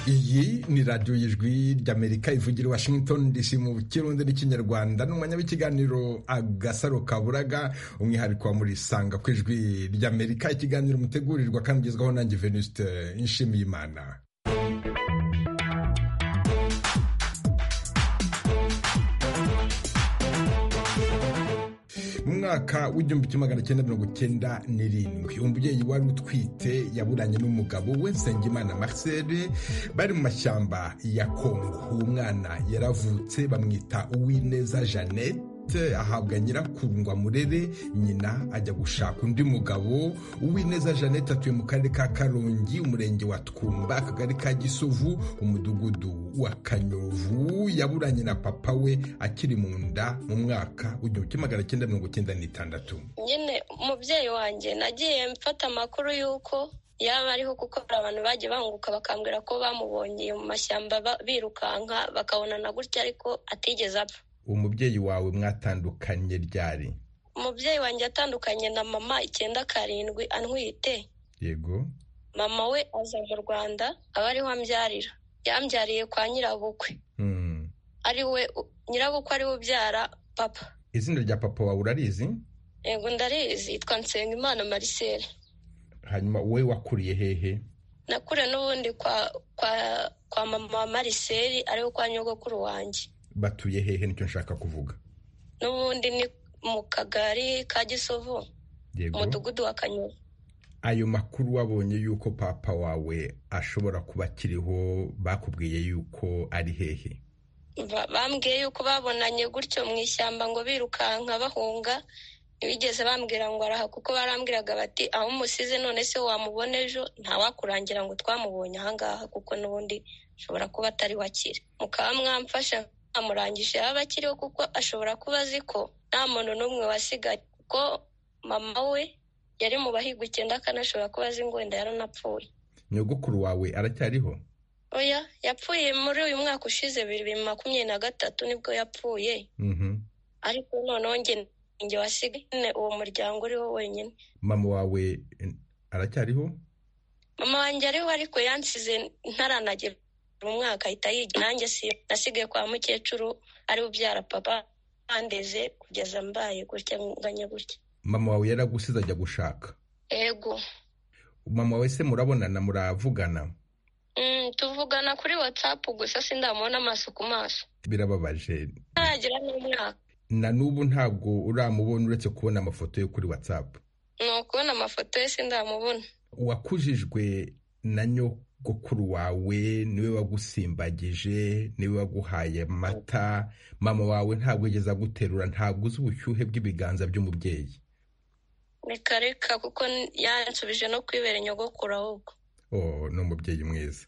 iyi ni radiyo y'ijwi ry'amerika ivugira washington dc mu kirundi n'ikinyarwanda ni umwanya w'ikiganiro agasaro kaburaga umwihariko wa muri sanga ku ijwi ry'amerika ikiganiro mutegurirwa kandi ugezwaho nanjye venuste nshimiyimana mu mwaka w'igihumbi kimwe magana cyenda mirongo cyenda n'irindwi umubyeyi wari utwite yaburanye n'umugabo we nsengimana marcel bari mu mashyamba ya kongo uwo mwana yaravutse bamwita uwineza jeannette ahabwa nyirakundwa murere nyina ajya gushaka undi mugabo uwineza jeannette atuye mu karere ka karongi umurenge wa twumba akagari ka gisovu umudugudu wa kanyovu yaburanye na papa we akiri mu nda mu mwaka w'igihumbi kimwe magana cyenda mirongo cyenda n'itandatu nyine umubyeyi wanjye nagiye mfata amakuru y'uko yaba ariho kuko hari abantu bagiye banguka bakambwira ko bamubonye mu mashyamba birukanka bakabonana gutya ariko atigeze apfa umubyeyi wawe mwatandukanye ryari umubyeyi wanjye atandukanye na mama icyenda karindwi antwite yego mama we aza mu rwanda aba ariho ambyarira yambyariye kwa nyirabukwe ari we nyirabukwe ari we ubyara papa izina rya papa wawe urarizi yego ndarizi yitwa nsengimana marisere hanyuma wowe wakuriye hehe nakure n'ubundi kwa kwa kwa mama wa mariseri ariwe kwa nyogokuru wanjye batuye hehe nicyo nshaka kuvuga n'ubundi ni mu kagari ka gisovu umudugudu wa kanyura ayo makuru wabonye yuko papa wawe ashobora kuba akiriho bakubwiye yuko ari hehe bambwiye yuko babonanye gutyo mu ishyamba ngo birukanka bahunga ntibigeze bambwira ngo araha kuko barambwiraga bati aho umusize none se wamubona ejo ntawakurangira ngo twamubonye ahangaha kuko n'ubundi ashobora kuba atari wakire mukaba mwamfasha amurangije yaba akiriho kuko ashobora kuba azi ko nta muntu n'umwe wasigaye kuko mama we yari mu bahiga icyenda kandi ashobora kuba azi ngo wenda yaranapfuye nyogokuru wawe aracyariho oya yapfuye muri uyu mwaka ushize bibiri makumyabiri na gatatu nibwo yapfuye ariko noneho njye wasigaye uwo muryango uriho wenyine mama wawe aracyariho mama wanjye ariho ariko yansize ntaranagira mu mwaka ahita yiga nanjye nasigaye kwa mukecuru ari ubyara papa bandeze kugeza mbaye gutya nganya gutya mama wawe yaragusize ajya gushaka yego mama we se murabonana muravugana tuvugana kuri watsapu gusa sindamubona amaso ku maso birababaje ntagira n'umwaka na n'ubu ntabwo uramubona uretse kubona amafoto yo kuri watsapu ni ukubona amafoto ye sindamubona wakujijwe na nyoko gukuru wawe niwe wagusimbagije niwe waguhaye amata mama wawe ntabwo yigeze aguterura ntabwo uzi ubushyuhe bw'ibiganza by'umubyeyi reka reka kuko yansubije no kwibera nyogokuru ahubwo ni umubyeyi mwiza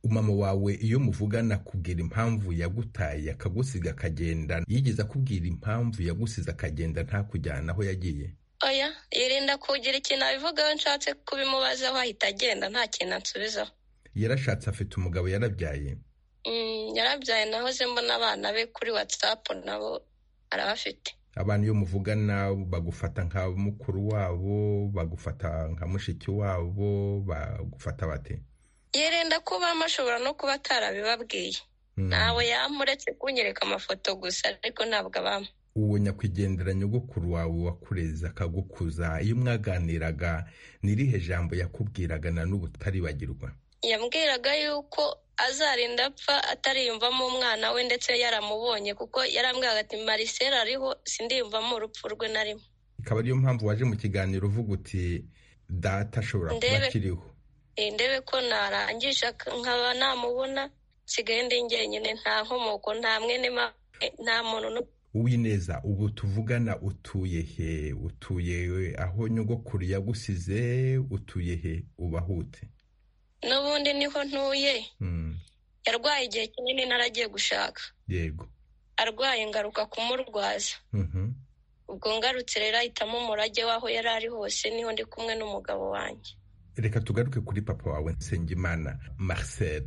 mama wawe iyo muvugana kubwira impamvu yagutaye akagusiga akagenda yigeze akubwira impamvu yagusize akagenda ntakujyana aho yagiye oya yirinda kugira ikintu abivugaho nshatse kubimubazaho ahita agenda nta kintu ansubizaho yarashatse afite umugabo yarabyaye yarabyaye nahoze mbona abana be kuri watsapu nabo arabafite abantu iyo muvugana bagufata nka mukuru wabo bagufata nka mushiki wabo bagufata bate yirinda kubamo ashobora no kuba atarabibabwiye ntawe yamuretse kunyereka amafoto gusa ariko ntabwo abamo uwo nyakwigendera nyogokuru wawe wakureza akagukuza iyo mwaganiraga n'irihe jambo yakubwiraga na n'ubu utaribagirwa yambwiraga yuko azarinda apfa atariyumvamo umwana we ndetse yaramubonye kuko yarambwiraga ati marisera ariho sindiyumvamo urupfu rwe na rimwe ikaba ariyo mpamvu waje mu kiganiro uvuga uti data ashobora kuba akiriho ndebe ko narangisha nkaba namubona nsigaye ndi njyenyine nta nkomoko nta mwene nta muntu uwineza ubu tuvugana utuye he utuye aho nyogokuru yagusize utuye he ubahute n'ubundi niho ntuye yarwaye igihe kinini naragiye gushaka yego arwaye ngaruka kumurwaza ubwo ngarutse rero ahitamo umurage w'aho yari ari hose niho ndi kumwe n'umugabo wanjye reka tugaruke kuri papa wawe nsengimana marcel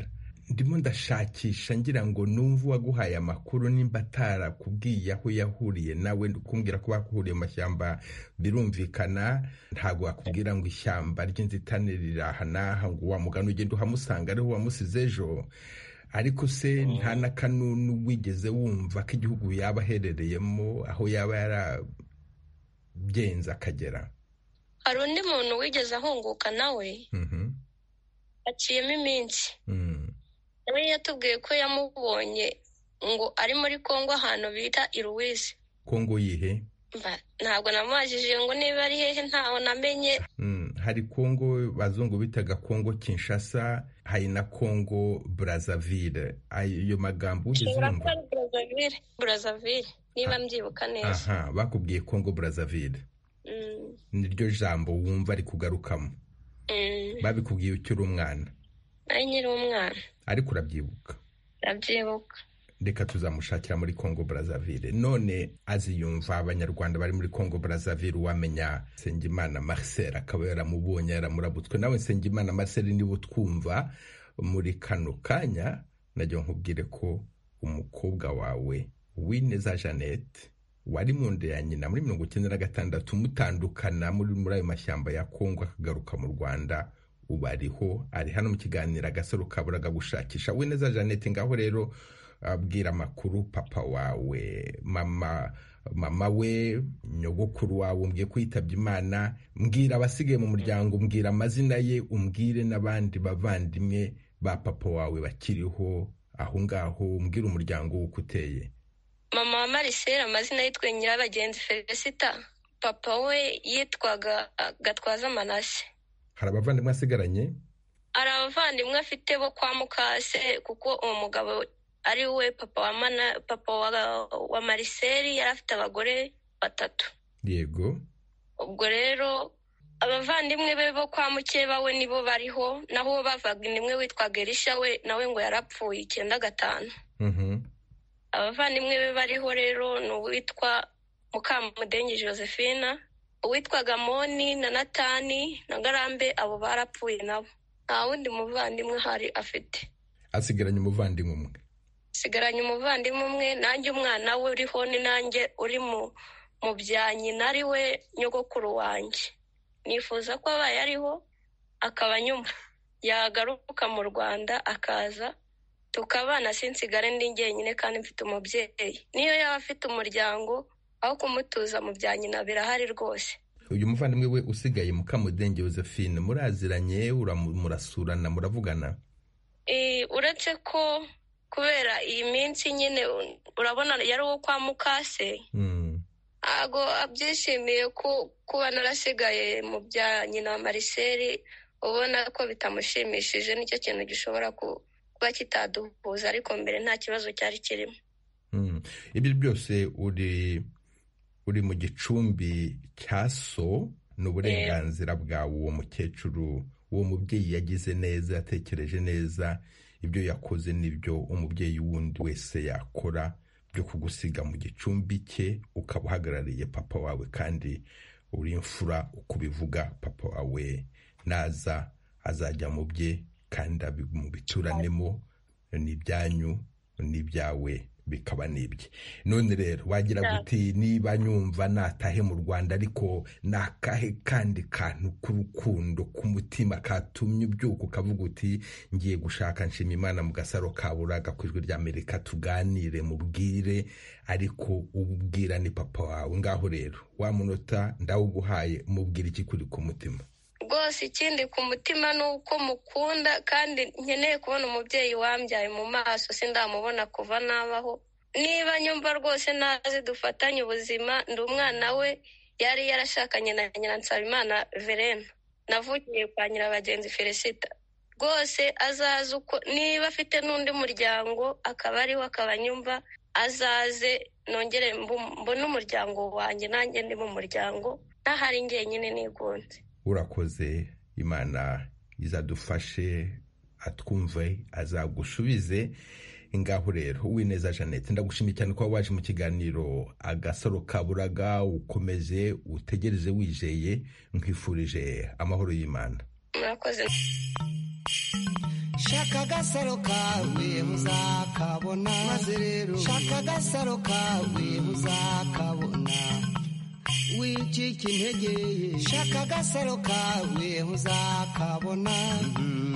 ndimo ndashakisha ngira ngo numve uwaguhaye amakuru nimba atarakubwiye aho yahuriye nawe kumbwira ko bakuhuriye mu mashyamba birumvikana ntabwo wakubwira ngo ishyamba ry'inzitane riri aha n'aha ngo wa mugana ugenda uhamusanga ariho wamusize ejo ariko se nta na kanunu wigeze wumva ko igihugu yaba aherereyemo aho yaba yarabyenze akagera hari undi muntu wigeze ahunguka nawe aciyemo iminsi nawe yatubwiye ko yamubonye ngo ari muri congo ahantu bita iruwisi kongo yihe ntabwo namubajije ngo niba ari hehe ntaho namenye hari kongo bazungu bitaga kongo kinshasa hari na kongo burazavire ayo magambo wigeze wumva burazavire niba mbyibuka neza aha bakubwiye kongo burazavire niryo jambo wumva kugarukamo babikubwiye ukiri umwana ari nyiri umwana ariko urabyibuka urabyibuka reka tuzamushakira muri congo burazavire none aziyumva abanyarwanda bari muri congo burazavire uwamenya nsengimana marcel akaba yaramubonye yaramurabutswe nawe nsengimana marcel niba utwumva muri kano kanya najya nkubwire ko umukobwa wawe wineza jeannette wari mu nda ya nyina muri mirongo icyenda na gatandatu mutandukana muri muri ayo mashyamba ya kongo akagaruka mu rwanda ubu ariho ari hano mu kiganiro agasaro kaburaga gushakisha we neza jeannette ngaho rero abwira amakuru papa wawe mama mama we nyogokuru wawe umbwiye kwitabye imana mbwira abasigaye mu muryango umbwira amazina ye umbwire n'abandi bavandimwe ba papa wawe bakiriho aho ngaho umbwira umuryango w'uko uteye mama wa marisere amazina yitwa nyirabagenzi felicita papa we yitwaga gatwaza amanase hari abavandimwe asigaranye hari abavandimwe afite bo kwa mukase kuko uwo mugabo ari we papa wa mana papa wa mariseri yari afite abagore batatu yego ubwo rero abavandimwe be bo kwa mukeba we nibo bariho naho uwo bavandimwe witwaga erisha we nawe ngo yarapfuye icyenda gatanu abavandimwe be bariho rero ni uwitwa mukamudengi josephine uwitwaga moni na natani na garambe abo barapfuye nabo nta wundi muvandimwe hari afite asigaranye umuvandimwe umwe asigaranye umuvandimwe umwe nanjye umwana we uriho ni nanjye uri mu bya nyina ari we nyogokuru wanjye nifuza ko abaye ariho akaba nyuma yagaruka mu rwanda akaza tukabana sinsigare ndi njyenyine kandi mfite umubyeyi niyo yaba afite umuryango aho kumutuza mu bya nyina birahari rwose uyu muvandimwe we usigaye mukamudenge josephine muraziranye murasurana muravugana uretse ko kubera iyi minsi nyine urabona yari uwo kwa mukase ntabwo abyishimiye kuba narasigaye mu bya nyina wa mariseri ubona ko bitamushimishije nicyo kintu gishobora ku kuba kitaduhuza ariko mbere nta kibazo cyari kirimo ibyo byose uri uri mu gicumbi cya so ni uburenganzira bwawe uwo mukecuru uwo mubyeyi yagize neza yatekereje neza ibyo yakoze n'ibyo umubyeyi wundi wese yakora byo kugusiga mu gicumbi cye ukaba uhagarariye papa wawe kandi uri imfura uko ubivuga papa wawe naza azajya mu bye kandi mubituranemo ni ibyanyu n'ibyawe bikaba n'ibye none rero wagira guti niba nyumva natahe mu rwanda ariko ni akahe kandi kantu k'urukundo ku mutima katumye ubyuka ukavuga uti ngiye gushaka nshima imana mu gasaro kaburaga ku ijwi ry'amerika tuganire mubwire ariko ubwira ni papa wawe ngaho rero wa munota ndawuguhaye mubwira iki kuri ku mutima rwose ikindi ku mutima ni uko mukunda kandi nkeneye kubona umubyeyi wambyaye mu maso sindamubona kuva nabaho niba nyumva rwose nazi dufatanye ubuzima ndi umwana we yari yarashakanye na nyina nsabimana verena navugiye kwa nyirabagenzi felicita rwose azaze uko niba afite n'undi muryango akaba ariwe akaba nyumva azaze nongere mbone umuryango wanjye nanjye ndi mu muryango ntahari njyenyine nigunze urakoze imana izadufashe atwumve azagusubize ngaho rero wineza jeannette ndagushimiye cyane kuba waje mu kiganiro agasaro kaburaga ukomeze utegereze wizeye nkwifurije amahoro y'imana murakoze shaka agasaro kawe muzakabona maze rero shaka agasaro kawe muzakabona wicika intege shaka agasaro kawe muzakabona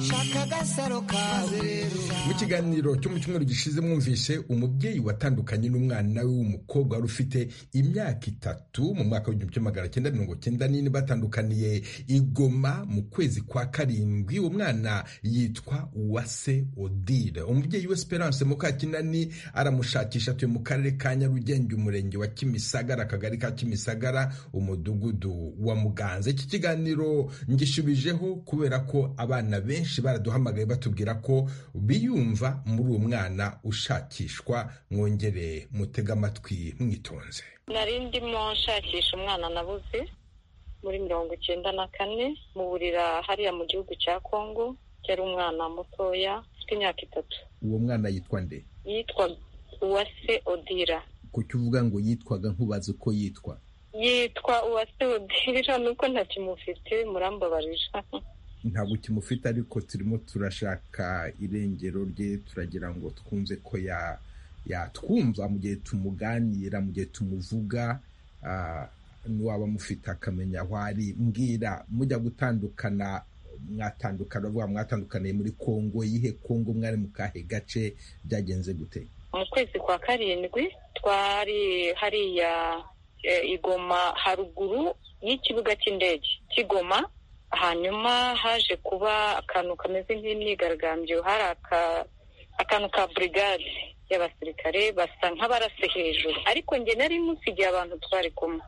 shaka agasaro kawe rero mu kiganiro cyo mu cyumweru gishize mwumvise umubyeyi watandukanye n'umwana we w'umukobwa wari ufite imyaka itatu mu mwaka w'igihumbi kimwe magana cyenda mirongo cyenda n'ine batandukaniye igoma mu kwezi kwa karindwi uwo mwana yitwa uwase odile umubyeyi we esperance mukakinani aramushakisha atuye mu karere ka nyarugenge umurenge wa kimisagara akagari ka kimisagara umudugudu wa muganza iki kiganiro ngishubijeho kubera ko abana benshi baraduhamagaye batubwira ko biyumva muri uwo mwana ushakishwa mwongere mutege amatwi mwitonze nari ndimo nshakisha umwana nabuze muri mirongo icyenda na kane mu burira hariya mu gihugu cya kongo cyari umwana mutoya ufite imyaka itatu uwo mwana yitwa nde yitwa uwase odira kuki uvuga ngo yitwaga nkubaza uko yitwa yitwa uwase odira nuko ntakimufite murambabarira ntabwo kimufite ariko turimo turashaka irengero rye turagira ngo twumve ko ya- yatwumva mu gihe tumuganira mu gihe tumuvuga ah, n'uwaba amufite akamenya aho ari mbwira mujya gutandukana mwatandukana bavuga mwatandukaniye muri kongo yihe kongo mwari mu kahe gace byagenze gute mu kwezi kwa karindwi twari hariya e, igoma haruguru y'ikibuga cy'indege kigoma hanyuma haje kuba akantu kameze nk'imyigaragambyo hari aka- akantu ka burigade y'abasirikare basa nk'abarase hejuru ariko njye nari musigiye abantu twari kumwe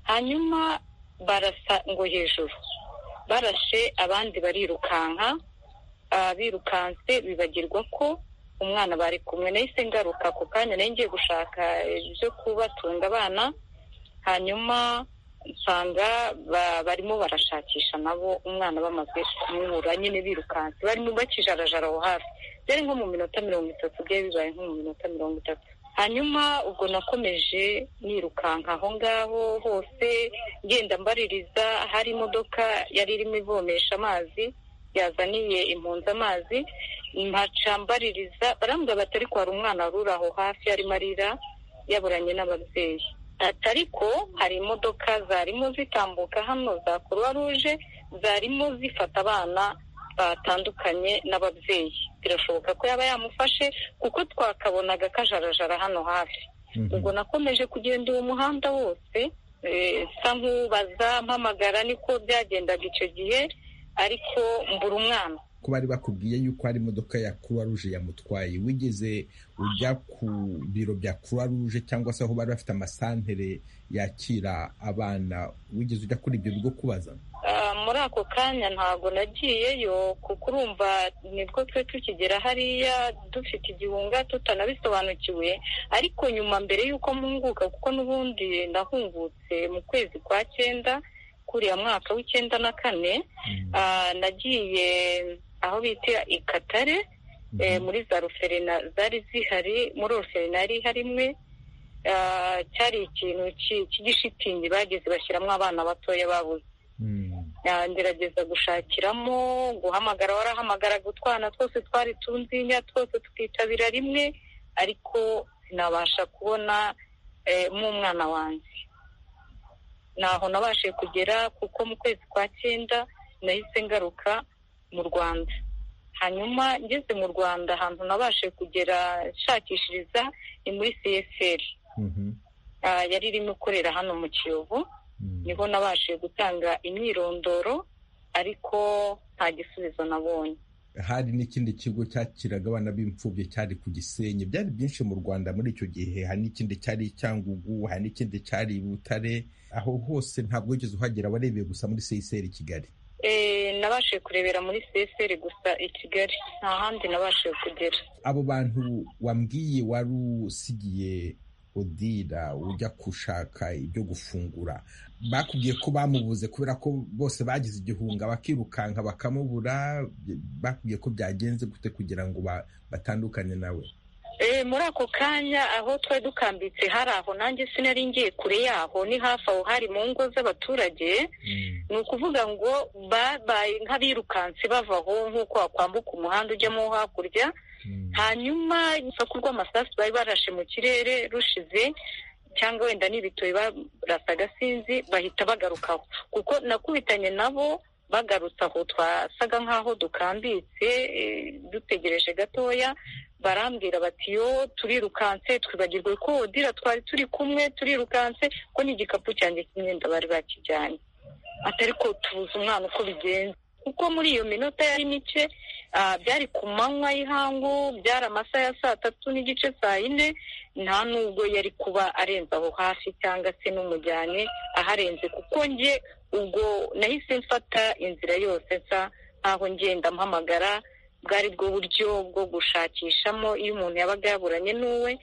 hanyuma barasa ngo hejuru barashe abandi barirukanka Ah, birukanse bibagirwa ko umwana bari kumwe nahise ngaruka ako kanya nari ngiye gushaka ibyo kubatunga abana hanyuma nsanga ba- barimo barashakisha nabo umwana bamaze kumubura nyine birukanse barimo bakijarajara aho hafi byari nko mu minota mirongo itatu byari bibaye nko mu minota mirongo itatu hanyuma ubwo nakomeje nirukanka aho ngaho hose ngenda mbaririza hari imodoka yari irimo ivomesha amazi yazaniye impunzi amazi mpaca mbaririza barambwira bati ariko hari umwana waruri aho hafi arimo arira yaburanye n'ababyeyi ati ariko hari imodoka zarimo zitambuka hano za croix rouge zarimo zifata abana batandukanye n'ababyeyi birashoboka ko yaba yamufashe kuko twakabonaga kajarajara hano hafi ubwo nakomeje kugenda uwo muhanda wose eh, nsa nk'ubaza mpamagara niko byagendaga icyo gihe ariko mbura umwana ko bari bakubwiye yuko hari imodoka ya croix rouge yamutwaye wigeze ujya ku biro bya croix rouge cyangwa se aho bari bafite amasantere yakira abana wigeze ujya kuri ibyo bigo kubaza Ah, muri ako kanya ntabwo nagiyeyo kuko urumva nibwo twe tukigera hariya dufite igihunga tutanabisobanukiwe ariko nyuma mbere y'uko mpunguka kuko n'ubundi nahungutse mu kwezi kwa cyenda kuriya mwaka w'icyenda na kane ah, nagiye aho bita ikatare eh, muri za ruferena zari zihari muri ruferena yari ihari imwe ah, cyari ikintu ki- cy'igishitingi bageze bashyiramo abana batoya babuze Ah, ngerageza gushakiramo guhamagara warahamagaraga utwana twose twari tunzinya twose tukitabira rimwe ariko sinabasha kubona eh, umwana wanjye ntaho nabashije kugera kuko mu kwezi kwa cyenda nahise ngaruka mu rwanda hanyuma ngeze mu rwanda ahantu nabashije kugera nshakishiriza ni muri csl ah, yari irimo ikorera hano mu kiyovu niho nabashije gutanga imyirondoro ariko nta gisubizo nabonye hari n'ikindi kigo cyakiraga abana b'imfubyi cyari ku gisenyi byari byinshi mu rwanda muri icyo gihe hari n'ikindi cyari i cyangugu hari n'ikindi cyari i butare aho hose ntabwo wigeze uhagera warebeye gusa muri csr i kigali Eh, nabashije kurebera muri csr gusa i kigali nta handi nabashije kugera abo bantu wambwiye wari usigiye udira ujya gushaka ibyo gufungura bakubwiye ko bamubuze kubera ko bose bagize igihunga bakirukanka bakamubura bakubwiye ko byagenze gute kugira ngo ba- batandukane nawe muri ako kanya aho twari dukambitse hari aho nanjye sinari ngiye kure yaho ni hafi aho hari mu ngo z'abaturage ni ukuvuga ngo babaye nk'abirukansi bava aho nk'uko wakwambuka umuhanda ujyamo hakurya hanyuma urusaku rw'amasasu bari barashe mu kirere rushize cyangwa wenda n'ibitoki barasa agasinzi bahita bagarukaho kuko nakubitanye nabo bagarutse aho twasaga nk'aho dukambitse dutegereje gatoya barambwira bati yo turirukanse twibagirwe ko dira twari turi kumwe turirukanse ko n'igikapu cyanjye cy'imyenda bari bakijyanye atari ko tubuze umwana uko bigenze kuko muri iyo minota yari mike byari ku manywa y'ihangu byari amasaha ya saa tatu n'igice saa yine nta nubwo yari kuba arenze aho hafi cyangwa se n'umujyane aharenze kuko njye ubwo nahise mfata inzira yose nsa nkaho ngenda mpamagara bwari bwo buryo bwo gushakishamo iyo umuntu yabaga yaburanye n'uwe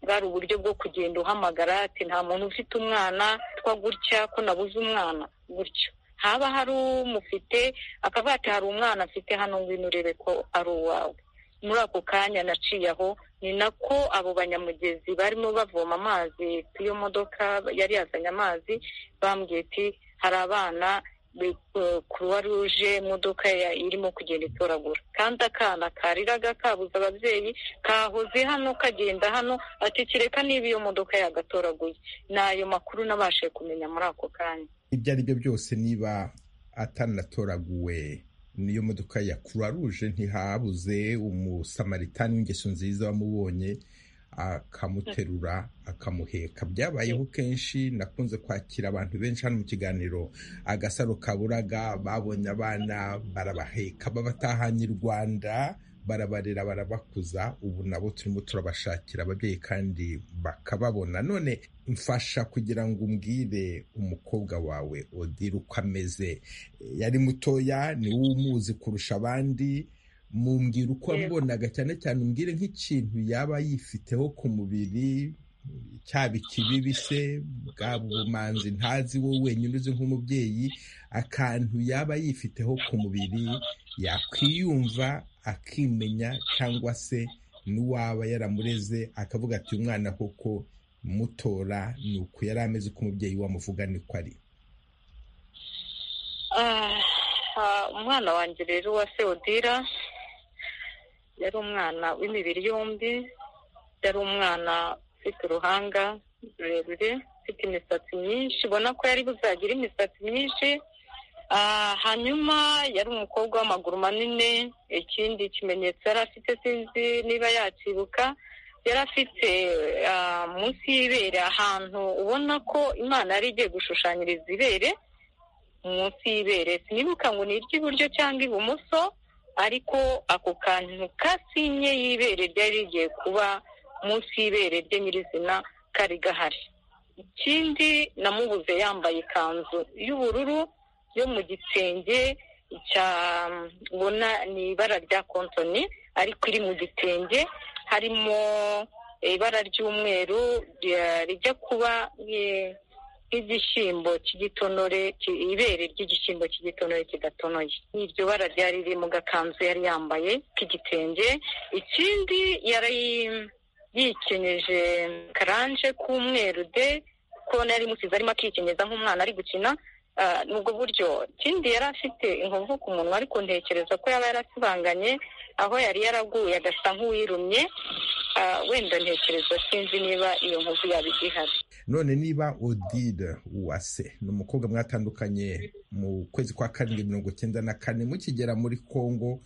bwari uburyo bwo kugenda uhamagara ati nta muntu ufite umwana twa gutya ko nabuze umwana gutyo haba hari umufite akavuga ati hari umwana afite hano ngwino urebe ko ari uwawe muri ako kanya naciye aho ni nako abo banyamugezi barimo bavoma amazi ku iyo modoka yari yazanye amazi bambwiye ati hari abana kuruwa ruje imodoka irimo kugenda itoragura kandi akana kariraga kabuze ababyeyi kahoze hano kagenda hano atekereka niba iyo modoka yagatoraguye ni ayo makuru nabashije kumenya muri ako kanya ibyo ari byo byose niba atanatoraguwe niyo modoka ya kuruwa ruje ntihabuze umusamaritani w'ingeso nziza wamubonye akamuterura akamuheka byabayeho kenshi nakunze kwakira abantu benshi hano mu kiganiro agasaro kaburaga babonye abana barabaheka babatahanye i rwanda barabarera barabakuza ubu nabo turimo turabashakira ababyeyi kandi bakababona none mfasha kugira ngo umbwire umukobwa wawe odira uko ameze yari mutoya ni wowe umuzi kurusha abandi mumbwira uko wamubonaga cyane cyane umbwire nk'ikintu yaba yifiteho ku mubiri cyaba ikibibi se bwaba ubumanzi ntazi wowe wenyine uzi nk'umubyeyi akantu yaba yifiteho ku mubiri yakwiyumva akimenya cyangwa se n'uwaba yaramureze akavuga ati umwana koko mutora ni uku yari ameze uko umubyeyi wamuvuga niko ari umwana wanjye rero wa seodira yari umwana w'imibiri yombi yari umwana ufite uruhanga rurerure ufite imisatsi myinshi ubona ko yari buzagira imisatsi myinshi hanyuma yari umukobwa w'amaguru manini ikindi kimenyetso yari afite sinzi niba yakibuka yari afite munsi y'ibere ahantu ubona ko imana yari igiye gushushanyiriza ibere munsi y'ibere sinibuka ngo ni iry'iburyo cyangwa ibumoso ariko ako kantu kasinye y'ibere ryari rigiye kuba munsi y'ibere rye nyirizina kari gahari ikindi namubuze yambaye ikanzu y'ubururu yo mu gitenge cyabona ni ibara rya kontoni ariko iri mu gitenge harimo ibara ry'umweru rijya kuba nk'igishyimbo cy'igitonore ibere ry'igishyimbo cy'igitonore kidatonoye n'iryo bara ryari riri mu gakanzu yari yambaye k'igitenge ikindi yari yikenyeje karanje k'umweru de kuko yari musize arimo akikinyeza nk'umwana ari gukina nubwo buryo ikindi yari afite inkovu ku munwa ariko ntekereza ko yaba yarasibanganye aho yari yaraguye agasa nk'uwirumye wenda ntekereza sinzi niba iyo nkovu yaba igihari none niba odide uwase ni umukobwa mwatandukanye mu kwezi kwa karindwi mirongo icyenda na kane mukigera muri congo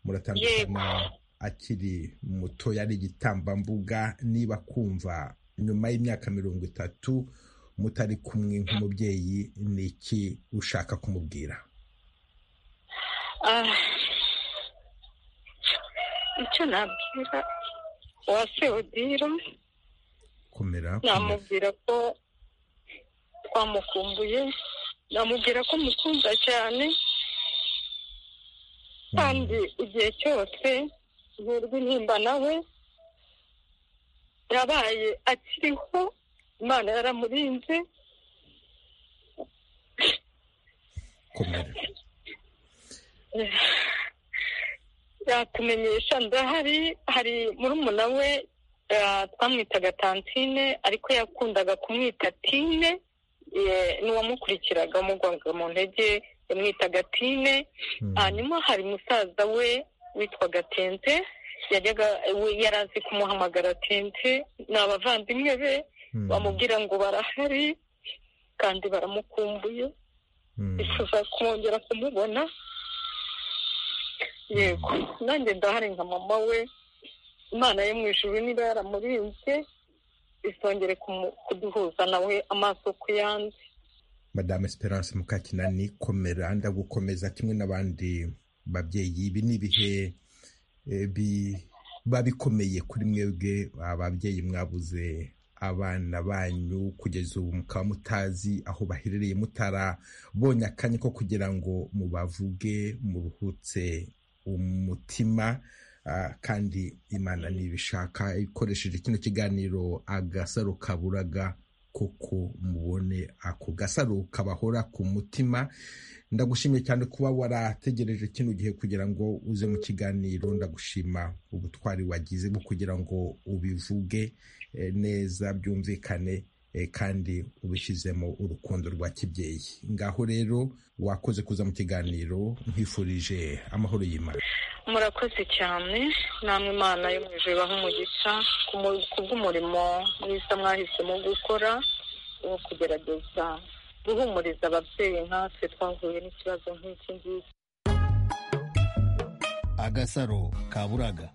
muratandukana akiri muto yari igitambambuga niba kumva nyuma y'imyaka mirongo itatu mutari kumwe nk'umubyeyi ni iki ushaka kumubwira icyo nabwira uwase odira namubwira ko twamukumbuye namubwira ko mukunda cyane kandi igihe cyose nterwa intimba nawe yabaye akiriho imana yaramurinze yatumenyesha ndahari hari murumuna we twamwitaga tantine ariko yakundaga kumwita tine n'uwamukurikiraga amugwaga mu ntege yamwitaga tine hanyuma hari musaza we witwaga tente yajyaga yari azi kumuhamagara tente ni abavandimwe be bamubwira ngo barahari kandi baramukumbuye bifuza kongera kumubona yego nanjye ndahari nka mama we imana yo mu ijuru niba yaramurinze izongere kuduhuza nawe amaso ku yandi madame esperance mukakinani komera ndagukomeza kimwe n'abandi babyeyi ibi ni ibihe biba bikomeye kuri mwebwe ababyeyi mwabuze abana banyu kugeza ubu mukaba mutazi aho baherereye mutarabonye akanya ko kugira ngo mubavuge muruhutse umutima kandi imana ntibishaka ikoresheje kino kiganiro agasaro kaburaga koko mubone ako gasaro kabahora ku mutima ndagushimiye cyane kuba warategereje kino gihe kugira ngo uze mu kiganiro ndagushima ubutwari wagize bwo kugira ngo ubivuge neza byumvikane kandi ubishyizemo urukundo rwa kibyeyi ngaho rero wakoze kuza mu kiganiro nkwifurije amahoro y'imana murakoze cyane namwe imana yo mu ijoro ibaho umugisha ku bw'umurimo mwiza mwahisemo gukora wo kugerageza guhumuriza ababyeyi nkatwe twahuye n'ikibazo nk'iki ngiki agasaro kaburaga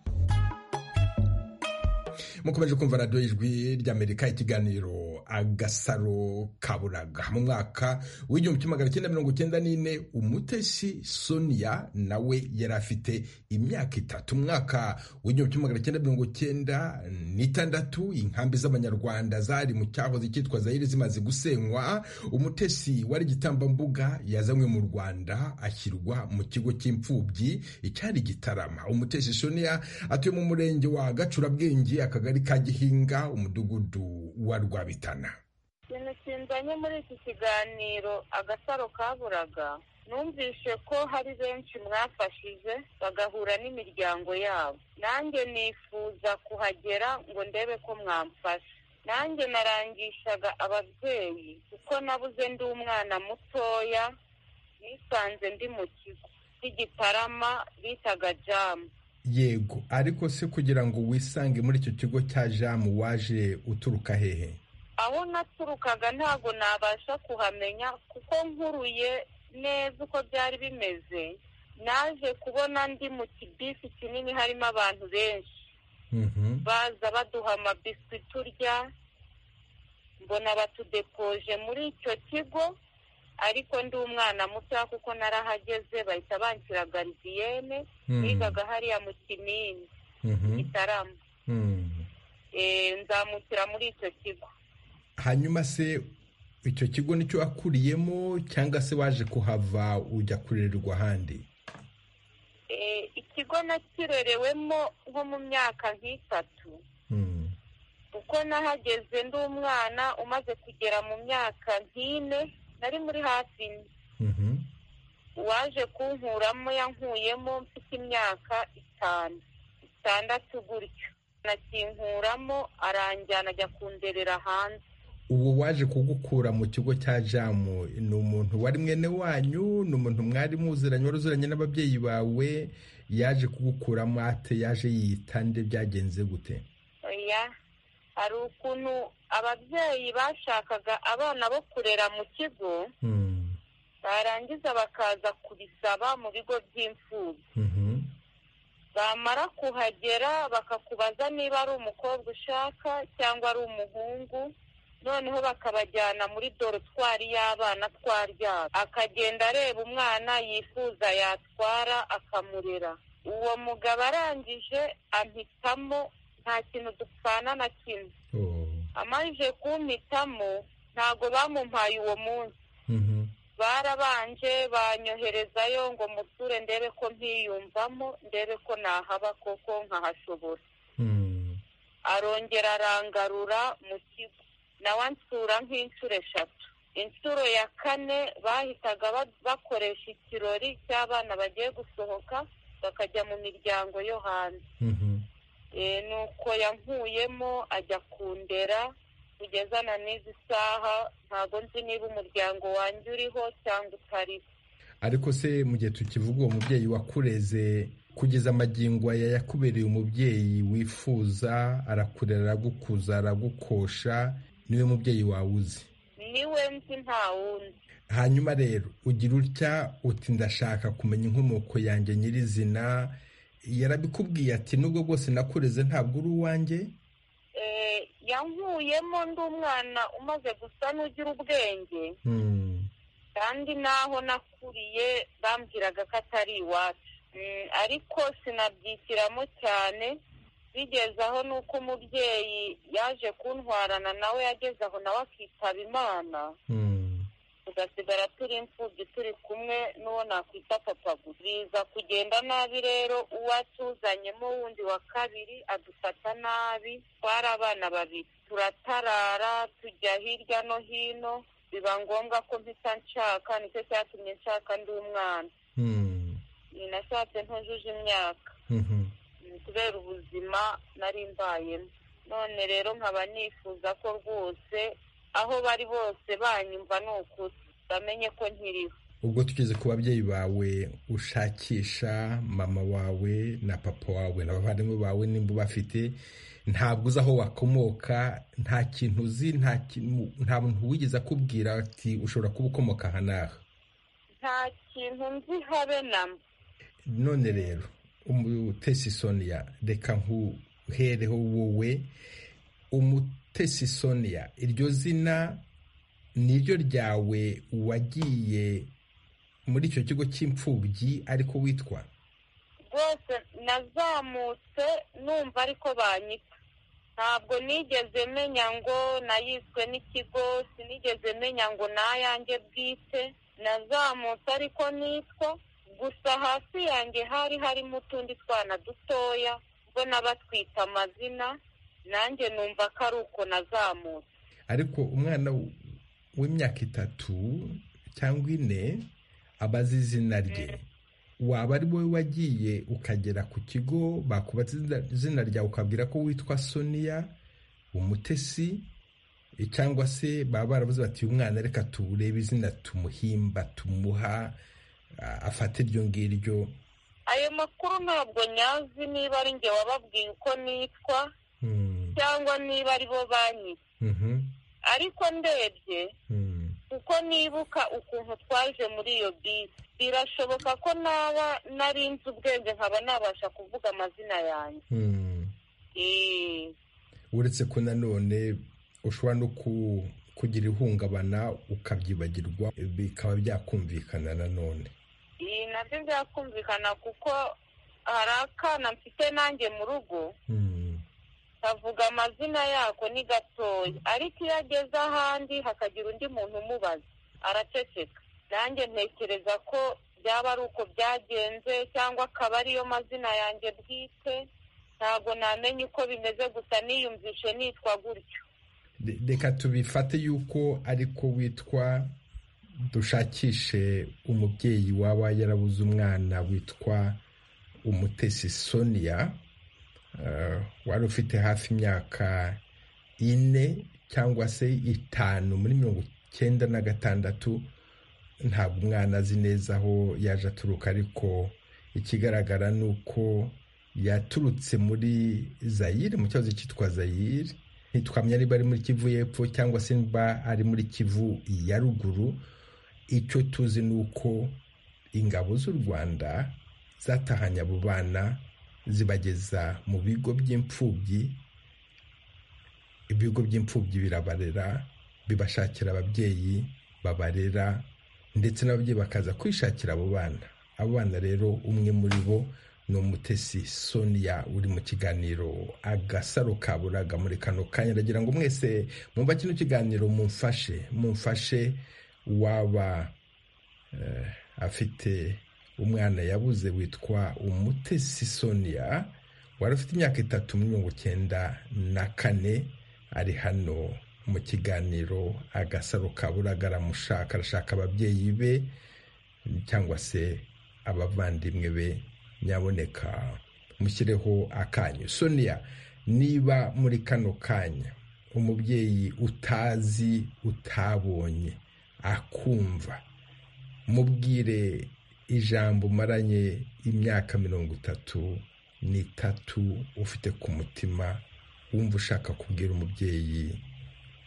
mukomeje kumva radiyo ijwi ry'amerika ikiganiro agasaro kaburaga mu mwaka w'igihumbi kimwe magana cyenda mirongo icyenda n'ine umutesi sonia nawe yari afite imyaka itatu umwaka w'igihumbi kimwe magana cyenda mirongo icyenda n'itandatu inkambi z'abanyarwanda zari mu cyahoze cyitwa zayire zimaze gusenywa umutesi wari igitambambuga yazanywe mu rwanda ashyirwa mu kigo cy'imfubyi icyari gitarama umutesi sonia atuye mu murenge wa gacurabwenge akagari ka gihinga umudugudu wa rwabitana ikintu kinzanye muri iki kiganiro agasaro kaburaga numvishe ko hari benshi mwafashije bagahura n'imiryango yabo nanjye nifuza kuhagera ngo ndebe ko mwamfasha nanjye narangishaga ababyeyi kuko nabuze ndi umwana mutoya nisanze ndi mu kigo cy'igitarama bitaga jamu yego ariko se kugira ngo wisange muri icyo kigo cya jamu waje uturuka hehe aho naturukaga ntabwo nabasha kuhamenya kuko nkuruye neza uko byari bimeze naje kubona ndi mu kibisi kinini harimo abantu benshi baza baduha amabiswi turya mbona batudepoje muri icyo kigo ariko ndi umwana mutoya kuko narahageze bahita banshyira garidiyene nigaga hariya mu kinini gitarama nzamukira muri icyo kigo hanyuma se icyo kigo nicyo wakuriyemo cyangwa se waje kuhava ujya kurererwa ahandi ikigo nakirerewemo nko mu myaka nk'itatu kuko nahageze ndi umwana umaze kugera mu myaka nk'ine nari muri hafi uwaje kunkuramo yankuyemo mfite imyaka itanu itandatu gutyo nakinkuramo aranjyana ajya kunderera hanze uwo waje kugukura mu kigo cya jamu ni umuntu wari mwene wanyu ni umuntu mwari muziranye wari uziranye n'ababyeyi bawe yaje kugukuramo ate yaje yitande byagenze gute oya hari ukuntu ababyeyi bashakaga abana bo kurera mu kigo barangiza bakaza kubisaba mu bigo by'imfubyi bamara kuhagera bakakubaza niba ari umukobwa ushaka cyangwa ari umuhungu noneho bakabajyana muri dorotwari y'abana twaryama akagenda areba umwana yifuza yatwara akamurera uwo mugabo arangije ampitamo nta kintu dupfana na kimwe amajije kumpitamo ntago bamumpaye uwo munsi barabanje banyoherezayo ngo musure ndebe ko mpiyumvamo ndebe ko nahaba koko nkahashobora arongera arangarura mu kigo nawe ansura nk'inshuro eshatu inshuro ya kane bahitaga bakoresha ikirori cy'abana bagiye gusohoka bakajya mu miryango yo hanze nuko yankuyemo ajya kundera kugeza na n'izi saha ntabwo nzi niba umuryango wanjye uriho cyangwa utariho ariko se mu gihe tukivuga uwo mubyeyi wakureze kugeza amagingo aya yakubereye umubyeyi wifuza arakurera aragukuza aragukosha niwe mubyeyi wawe uzi niwe nzi nta wundi hanyuma rero ugira utya uti ndashaka kumenya inkomoko yanjye nyirizina yarabikubwiye ati nubwo bwose nakureze ntabwo uri uwanjye yankuyemo ndi umwana umaze gusa n'ugira ubwenge kandi naho nakuriye bambwiraga ko atari iwacu ariko sinabyitiramo cyane bigeze aho nuko umubyeyi yaje kuntwarana nawe yageze aho nawe akitaba imana tugasigara turi imfubyi turi kumwe n'uwo nakwita papa gusa biza kugenda nabi rero uwo atuzanyemo wundi wa kabiri adufata nabi twari abana babiri turatarara tujya hirya no hino biba ngombwa ko mpita nshaka nicyo cyatumye nshaka ndi umwana nashatse ntujuje imyaka kubera ubuzima nari mbayemo none rero nkaba nifuza ko rwose aho bari bose banyumva ni ukuri bamenye ko nkiriho ubwo tugeze ku babyeyi bawe ushakisha mama wawe na papa wawe n'abavandimwe bawe nimba ubafite ntabwo uzi aho wakomoka nta kintu uzi nta muntu wigeze akubwira ati ushobora kuba ukomoka aha n'aha nta kintu nzi habe na mba none rero umutesi sonia reka nkuhereho wowe umutesi sonia iryo zina niryo ryawe wagiye muri icyo kigo cy'imfubyi ariko witwa rwose nazamutse numva ariko banyita ntabwo nigeze menya ngo nayiswe n'ikigo sinigeze menya ngo nayange bwite nazamutse ariko nitwa gusa hasi yanjye hari harimo utundi twana dutoya ubwo n'abatwita amazina nanjye numva ko ari uko nazamutse ariko umwana w'imyaka itatu cyangwa ine aba azi izina rye waba ari wowe wagiye ukagera ku kigo bakubatse izina ryawe ukabwira ko witwa sonia umutesi cyangwa se baba barabuze bati uyu mwana reka turebe izina tumuhimba tumuha afate iryo ngiryo ayo makuru ntabwo nyazi niba ari njye wababwiye uko nitwa cyangwa niba ari bo banyita ariko ndebye kuko nibuka ukuntu twaje muri iyo bisi birashoboka ko naba narinze ubwenge nkaba nabasha kuvuga amazina yanjye uretse ko nanone ushobora no kugira ihungabana ukabyibagirwa bikaba byakumvikana nanone ibi nabyo byakumvikana kuko hari akana mfite nanjye mu rugo kavuga amazina yako ni gatoya ariko iyo ageze ahandi hakagira undi muntu umubaza araceceka nanjye ntekereza ko byaba ari uko byagenze cyangwa akaba ariyo mazina yanjye bwite ntabwo namenye uko bimeze gusa niyumvishe nitwa gutyo reka tubifate yuko ariko witwa dushakishe umubyeyi waba yarabuze umwana witwa umutesi sonia wari ufite hafi imyaka ine cyangwa se itanu muri mirongo icyenda na gatandatu ntabwo umwana azi neza aho yaje aturuka ariko ikigaragara ni uko yaturutse muri zayire mu cyahoze cyitwa zayire ntitwamenya niba ari muri kivu y'epfo cyangwa se niba ari muri kivu ya ruguru icyo tuzi ni uko ingabo z'u rwanda zatahanye abo bana zibageza mu bigo by'imfubyi ibigo by'imfubyi birabarera bibashakira ababyeyi babarera ndetse n'ababyeyi bakaza kwishakira abo bana abo bana rero umwe muri bo ni umutesi sonia uri mu kiganiro agasaro kaburaga muri kano kanya ndagira ngo mwese mwumva kino kiganiro mumfashe mumfashe waba afite umwana yabuze witwa umutesi sonia wari ufite imyaka itatu mirongo icyenda na kane ari hano mu kiganiro agasaro kaburaga aramushaka arashaka ababyeyi be cyangwa se abavandimwe be nyaboneka mushyireho akanyu sonia niba muri kano kanya umubyeyi utazi utabonye akumva mubwire ijambo umaranye imyaka mirongo itatu n'itatu ufite ku mutima wumva ushaka kubwira umubyeyi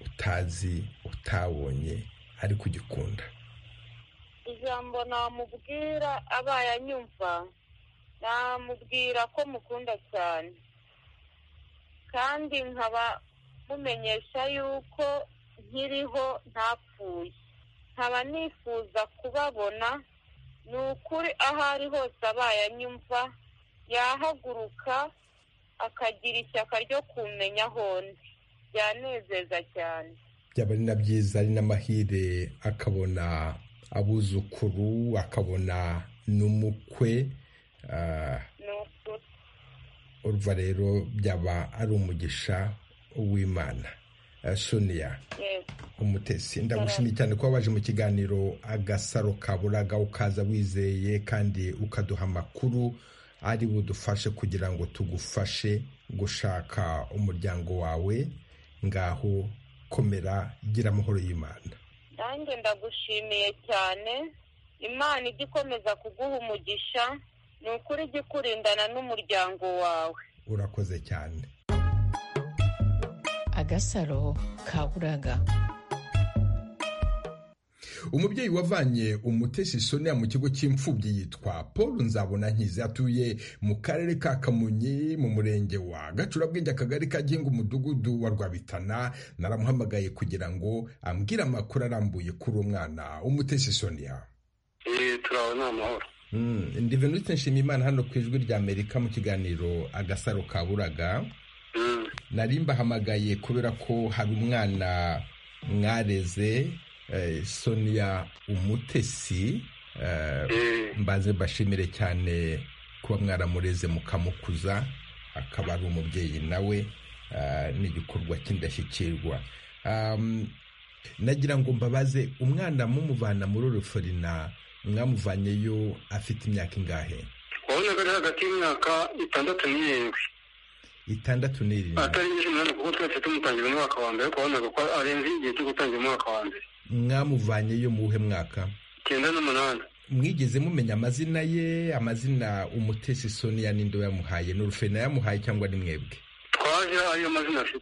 utazi utabonye ari kugikunda ijambo namubwira abaye anyumva namubwira ko mukunda cyane kandi nkaba mumenyesha yuko nkiriho ntapfuye nkaba nifuza kubabona ni ukuri aho ari hose abaye anyumva yahaguruka akagira ishyaka ryo kumenya hondi byanezeza cyane byaba ari na byiza ari n'amahire akabona abuzukuru akabona n'umukwe ni ukuri urva rero byaba ari umugisha w'imana Eh, sonia yego umutesi ndagushimiye cyane kuba waje mu kiganiro agasaro kaburaga ukaza wizeye kandi ukaduha amakuru ari budufashe kugira ngo tugufashe gushaka umuryango wawe ngaho komera gira amahoro y'imana nanjye ndagushimiye cyane imana ijya ikomeza kuguha umugisha ni ukuri ijya ikurindana n'umuryango wawe urakoze cyane agasaro kaburaga umubyeyi wavanye umutesi sonia mu kigo cy'imfubyi yitwa paul nzabona nkizi atuye mu karere ka kamonyi mu murenge wa gacurabwenge akagari ka ginga umudugudu wa rwabitana naramuhamagaye kugira ngo ambwire amakuru arambuye kuri uwo mwana umutesi sonia Eh, turabona amahoro Mm, ndi venute nshimiyimana hano ku ijwi rya amerika mu kiganiro agasaro kaburaga Mm, nari mbahamagaye kubera ko hari umwana mwareze eh, sonia umutesi eh, eh, mbaze mbashimire cyane kuba mwaramureze mukamukuza akaba ari umubyeyi nawe ah, n'igikorwa cy'indashyikirwa Am, nagira ngo mbabaze umwana mumuvana muri uruforina mwamuvanyeyo afite imyaka ingahe wabonaga ari hagati y'imyaka itandatu n'irindwi itandatu n'irindwi atari nyinshi umunani kuko twese tumutangira umwaka wa mbere wabonaga ko arenze igihe cyo gutangira umwaka wa mbere mwamuvanyeyo mu wuhe mwaka icyenda n'umunani mwigeze mumenya amazina ye amazina umutesi sonia ninde yamuhaye ni urufena yamuhaye cyangwa ni mwebwe twaje ariyo mazina afite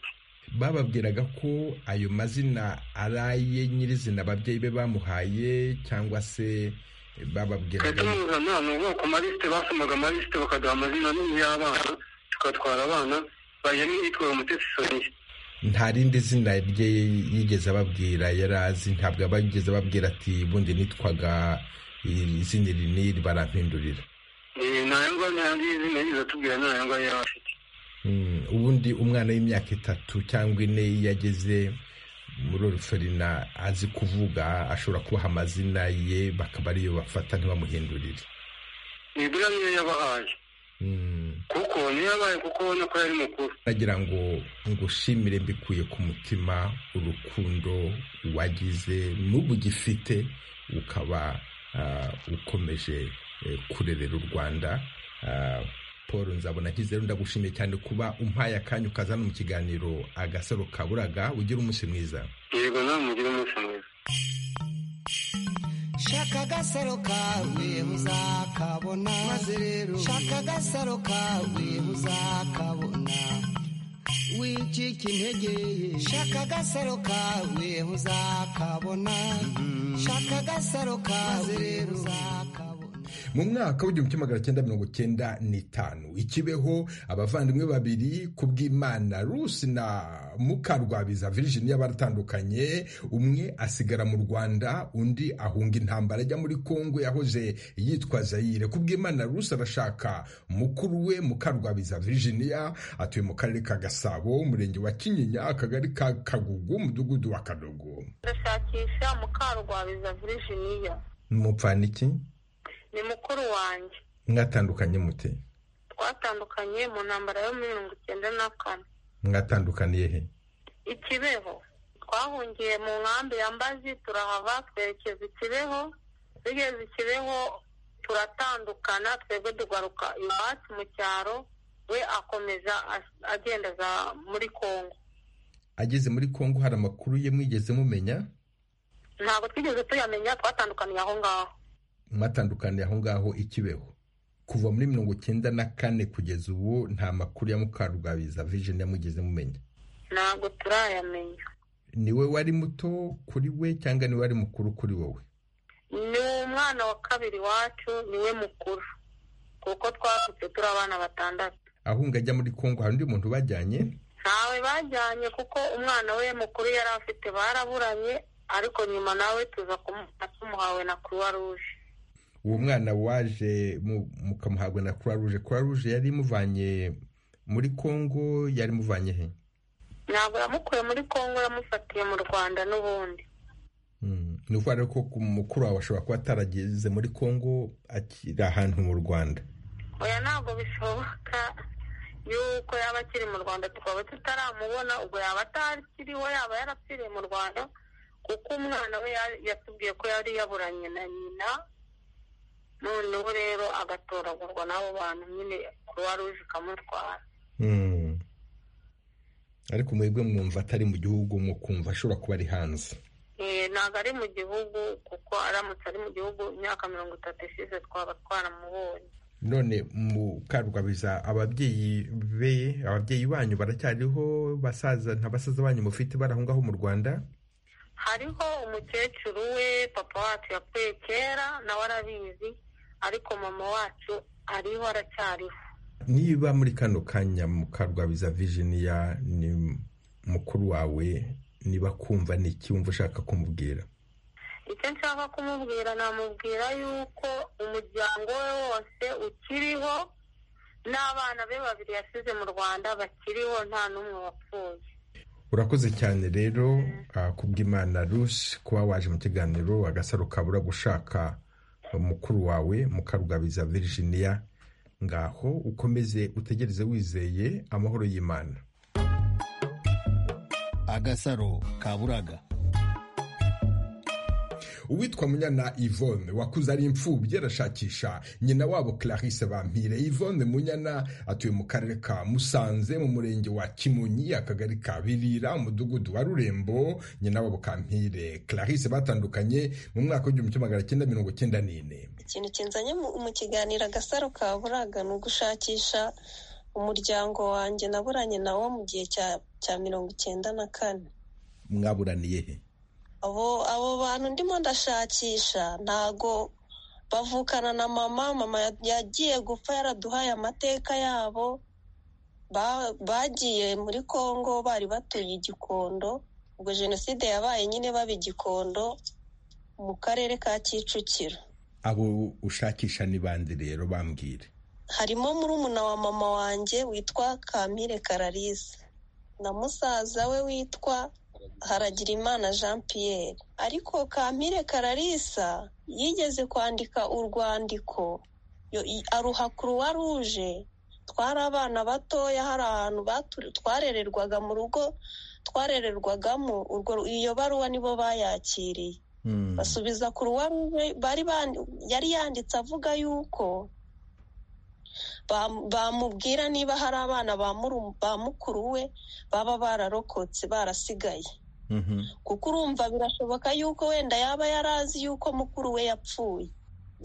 bababwiraga ko ayo mazina ari aye nyirizina ababyeyi be bamuhaye cyangwa se bababwiraga twahita tumuzana ni ubwoko malisite basomaga malisite bakaduha amazina y'abana tugatwara abana bajyamo yitwaye umutesi soniye nta rindi zina rye yigeze ababwira yari azi ntabwo aba yigeze ababwira ati bundi nitwaga iri zina iri n'iri barampindurira Eh, ntayo ngayo ntayo izina yize atubwira ntayo ngayo yari afite Mm, ubundi umwana w'imyaka itatu cyangwa ine iyo ageze muri oruferina azi kuvuga ashobora kubaha amazina ye bakaba ariyo bafata ntibamuhindurire ni buriya niyo yabahaye Mm. kuko niyo yabaye kuko ubona ko yari mukuru nagira ngo ngushimire mbikuye ku mutima urukundo wagize n'ubu ugifite ukaba ah, ukomeje eh, kurerera u rwanda Ah, paul nzabona nkize rero ndagushimiye cyane kuba umpaye akanya ukaza hano mu kiganiro agasaro kaburaga ugira umunsi mwiza yego nawe mugire umunsi mwiza shaka agasaro kawe uzakabona maze rero shaka agasaro kawe uzakabona wicika intege shaka agasaro kawe uzakabona shaka agasaro kawe rero uzakabona mu mwaka w'igihumbi kimwe magana cyenda mirongo cyenda n'itanu ikibeho abavandimwe babiri ku bw'imana rusi na mukarwabiza virginia baratandukanye umwe asigara mu rwanda undi ahunga intambara ajya muri kongo yahoze yitwa zayire ku bw'imana rusi arashaka mukuru we mukarwabiza virginia atuye mu karere ka gasabo umurenge wa kinyinya akagari ka kagugu umudugudu wa kadogo ndashakisha mukarwabiza virginia mupfana iki ni mukuru wanjye mwatandukanye mute twatandukanye mu ntambara yo muri mirongo icyenda na kane mwatandukaniye he ikibeho twahungiye mu nkambi ya mbazi turahava twerekeza ikibeho tugeze ikibeho turatandukana twebwe tugaruka iwacu mu cyaro we akomeza as- agenda aza muri kongo ageze muri kongo hari amakuru ye mwigeze mumenya ntabwo twigeze tuyamenya twatandukaniye aho ngaho mwatandukaniye aho ngaho ikibeho kuva muri mirongo icyenda na kane kugeza ubu nta makuru ya mukarugabiza vision yamugeze mumenya ntabwo turayamenya ni we wari muto kuri we cyangwa ni we wari mukuru kuri wowe ni umwana wa kabiri wacu ni we mukuru kuko twavutse turi abana batandatu ahunga ajya muri kongo hari undi muntu bajyanye ntawe bajyanye kuko umwana we mukuru yari afite baraburanye ariko nyuma nawe tuza kumufata tumuhawe na croix rouge uwo mwana waje mu- mukamuhabwa na croix rouge croix rouge yari imuvanye muri kongo yari imuvanye he ntabwo yamukuye muri kongo yamufatiye mu rwanda n'ubundi Mm. ni ukuvuga rero ko ku mukuru wawe ashobora kuba atarageze muri kongo akiri ahantu mu rwanda oya ntabwo bishoboka yuko yaba akiri mu rwanda tukaba tutaramubona ubwo yaba atakiriho yaba yarapfiriye mu rwanda kuko umwana we ya- yatubwiye ko yari yaburanye na nyina noneho rero agatoragurwa n'abo bantu nyine croix rouge ikamutwara Mm. ariko mwebwe mwumva atari mu gihugu mukumva ashobora kuba ari hanze Eh, ntabwo ari mu gihugu kuko aramutse ari mu gihugu imyaka mirongo itatu ishize twaba twaramubonye none mu karugabiza ababyeyi be ababyeyi banyu baracyariho basaza nta basaza banyu mufite bari aho ngaho mu rwanda hariho umukecuru we papa wacu yapfuye kera nawe arabizi ariko mama wacu ariho aracyariho niba muri kano kanya mu karugabiza vijiniya ni mukuru wawe niba kumva ni iki wumva ushaka kumubwira icyo nshaka kumubwira namubwira yuko umuryango we wose ukiriho n'abana be babiri yasize mu rwanda bakiriho nta n'umwe wapfuye urakoze cyane rero ah, kubw'imana rusi kuba waje mu kiganiro agasaro kabura gushaka mukuru wawe mukarugabiza virginia ngaho ukomeze utegereze wizeye amahoro y'imana agasaro kaburaga uwitwa munyana yvonne wakuze ari imfubyi arashakisha nyina wabo clarisse bampire yvonne munyana atuye mu karere ka musanze mu murenge wa kimonyi akagari ka birira umudugudu wa rurembo nyina wabo kampire clarisse batandukanye mu mwaka w'igihumbi kimwe magana cyenda mirongo cyenda n'ine ikintu kinzanye mu mu kiganiro agasaro ka buraga ni ugushakisha umuryango wanjye naburanye nawo mu gihe cya cya mirongo icyenda na kane mwaburaniye he abo abo bantu ndimo ndashakisha ntago bavukana na mama mama ya- yagiye gupfa yaraduhaye amateka yabo Ba- bagiye muri kongo bari batuye igikondo ubwo jenoside yabaye nyine baba igikondo mu karere ka kicukiro abo ushakisha ni bande rero bambwire harimo murumuna wa mama wanjye witwa kamire kararisi na musaza we witwa haragirimana jean pierre ariko kamire kararisa yigeze kwandika urwandiko yo- i- aruha kuruwa ruje twari abana batoya hari ahantu batu- twarererwaga mu rugo twarererwagamo urwo iyo baruwa nibo bayakiriye basubiza ku ruwaruje bari ban- yari yanditse avuga yuko bam- bamubwira niba hari abana ba muru- ba mukuru we baba bararokotse barasigaye kuko urumva birashoboka yuko wenda yaba yarazi yuko mukuru we yapfuye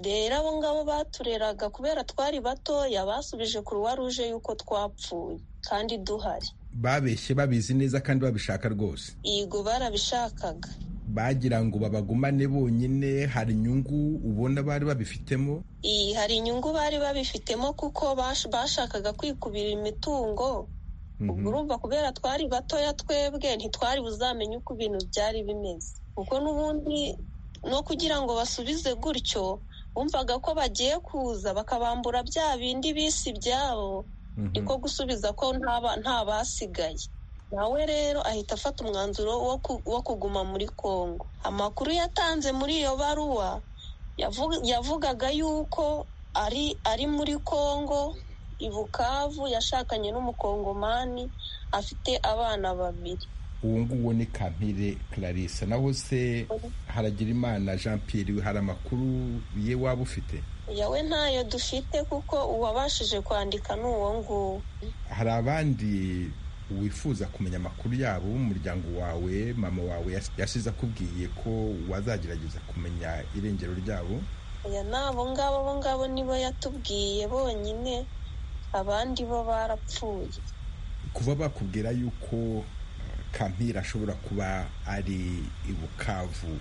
rero abo ngabo batureraga kubera twari batoya basubije ku ruwaruje yuko twapfuye kandi duhari babeshye babizi neza kandi babishaka rwose yego barabishakaga bagira ngo babagumane bonyine hari inyungu ubona bari babifitemo Iyi hari inyungu bari babifitemo kuko bash- bashakaga kwikubira imitungo ubwo urumva kubera twari batoya twebwe ntitwari buzamenye uko ibintu byari bimeze kuko n'ubundi no kugira ngo basubize gutyo bumvaga ko bagiye kuza bakabambura bya bindi bisi ibyabo niko gusubiza ko nta ba- nta basigaye nawe rero ahita afata umwanzuro wo ku- wo kuguma muri kongo amakuru yatanze muri iyo baruwa yavu- yavugaga yuko ari ari muri kongo i bukavu yashakanye n'umukongomani afite abana babiri uwo nguwo ni kampire clarisse naho se haragira imana jean pierre hari amakuru ye waba ufite yawe ntayo dufite kuko uwabashije kwandika ni uwo nguwo hari abandi wifuza kumenya amakuru yabo umuryango wawe mama wawe yasize akubwiye ko wazagerageza kumenya irengero ryabo oya ni abo ngabo bo ngabo nibo yatubwiye bonyine abandi bo barapfuye kuba bakubwira yuko kampira ashobora kuba ari i bukavu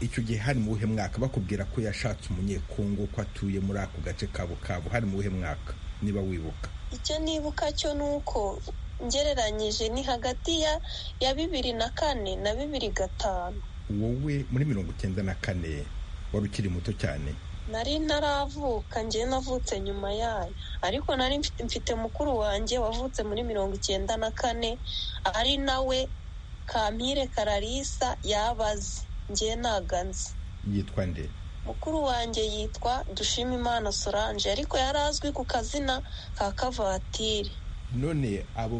icyo gihe hari mu buhe mwaka bakubwira ko yashatse umunyekongo ko atuye muri ako gace ka bukavu hari mu buhe mwaka niba wibuka icyo nibuka cyo ni uko ngereranyije ni hagati ya ya bibiri na kane na bibiri gatanu wowe muri mirongo icyenda na kane wari ukiri muto cyane nari ntaravuka njye navutse nyuma yayo ariko nari mfite mukuru wanjye wavutse muri mirongo icyenda na kane ari nawe kampire kararisa yabaze njye ntago nzi yitwa nde mukuru wanjye yitwa dushimimana solange ariko yari azwi ku kazina ka kavatire none abo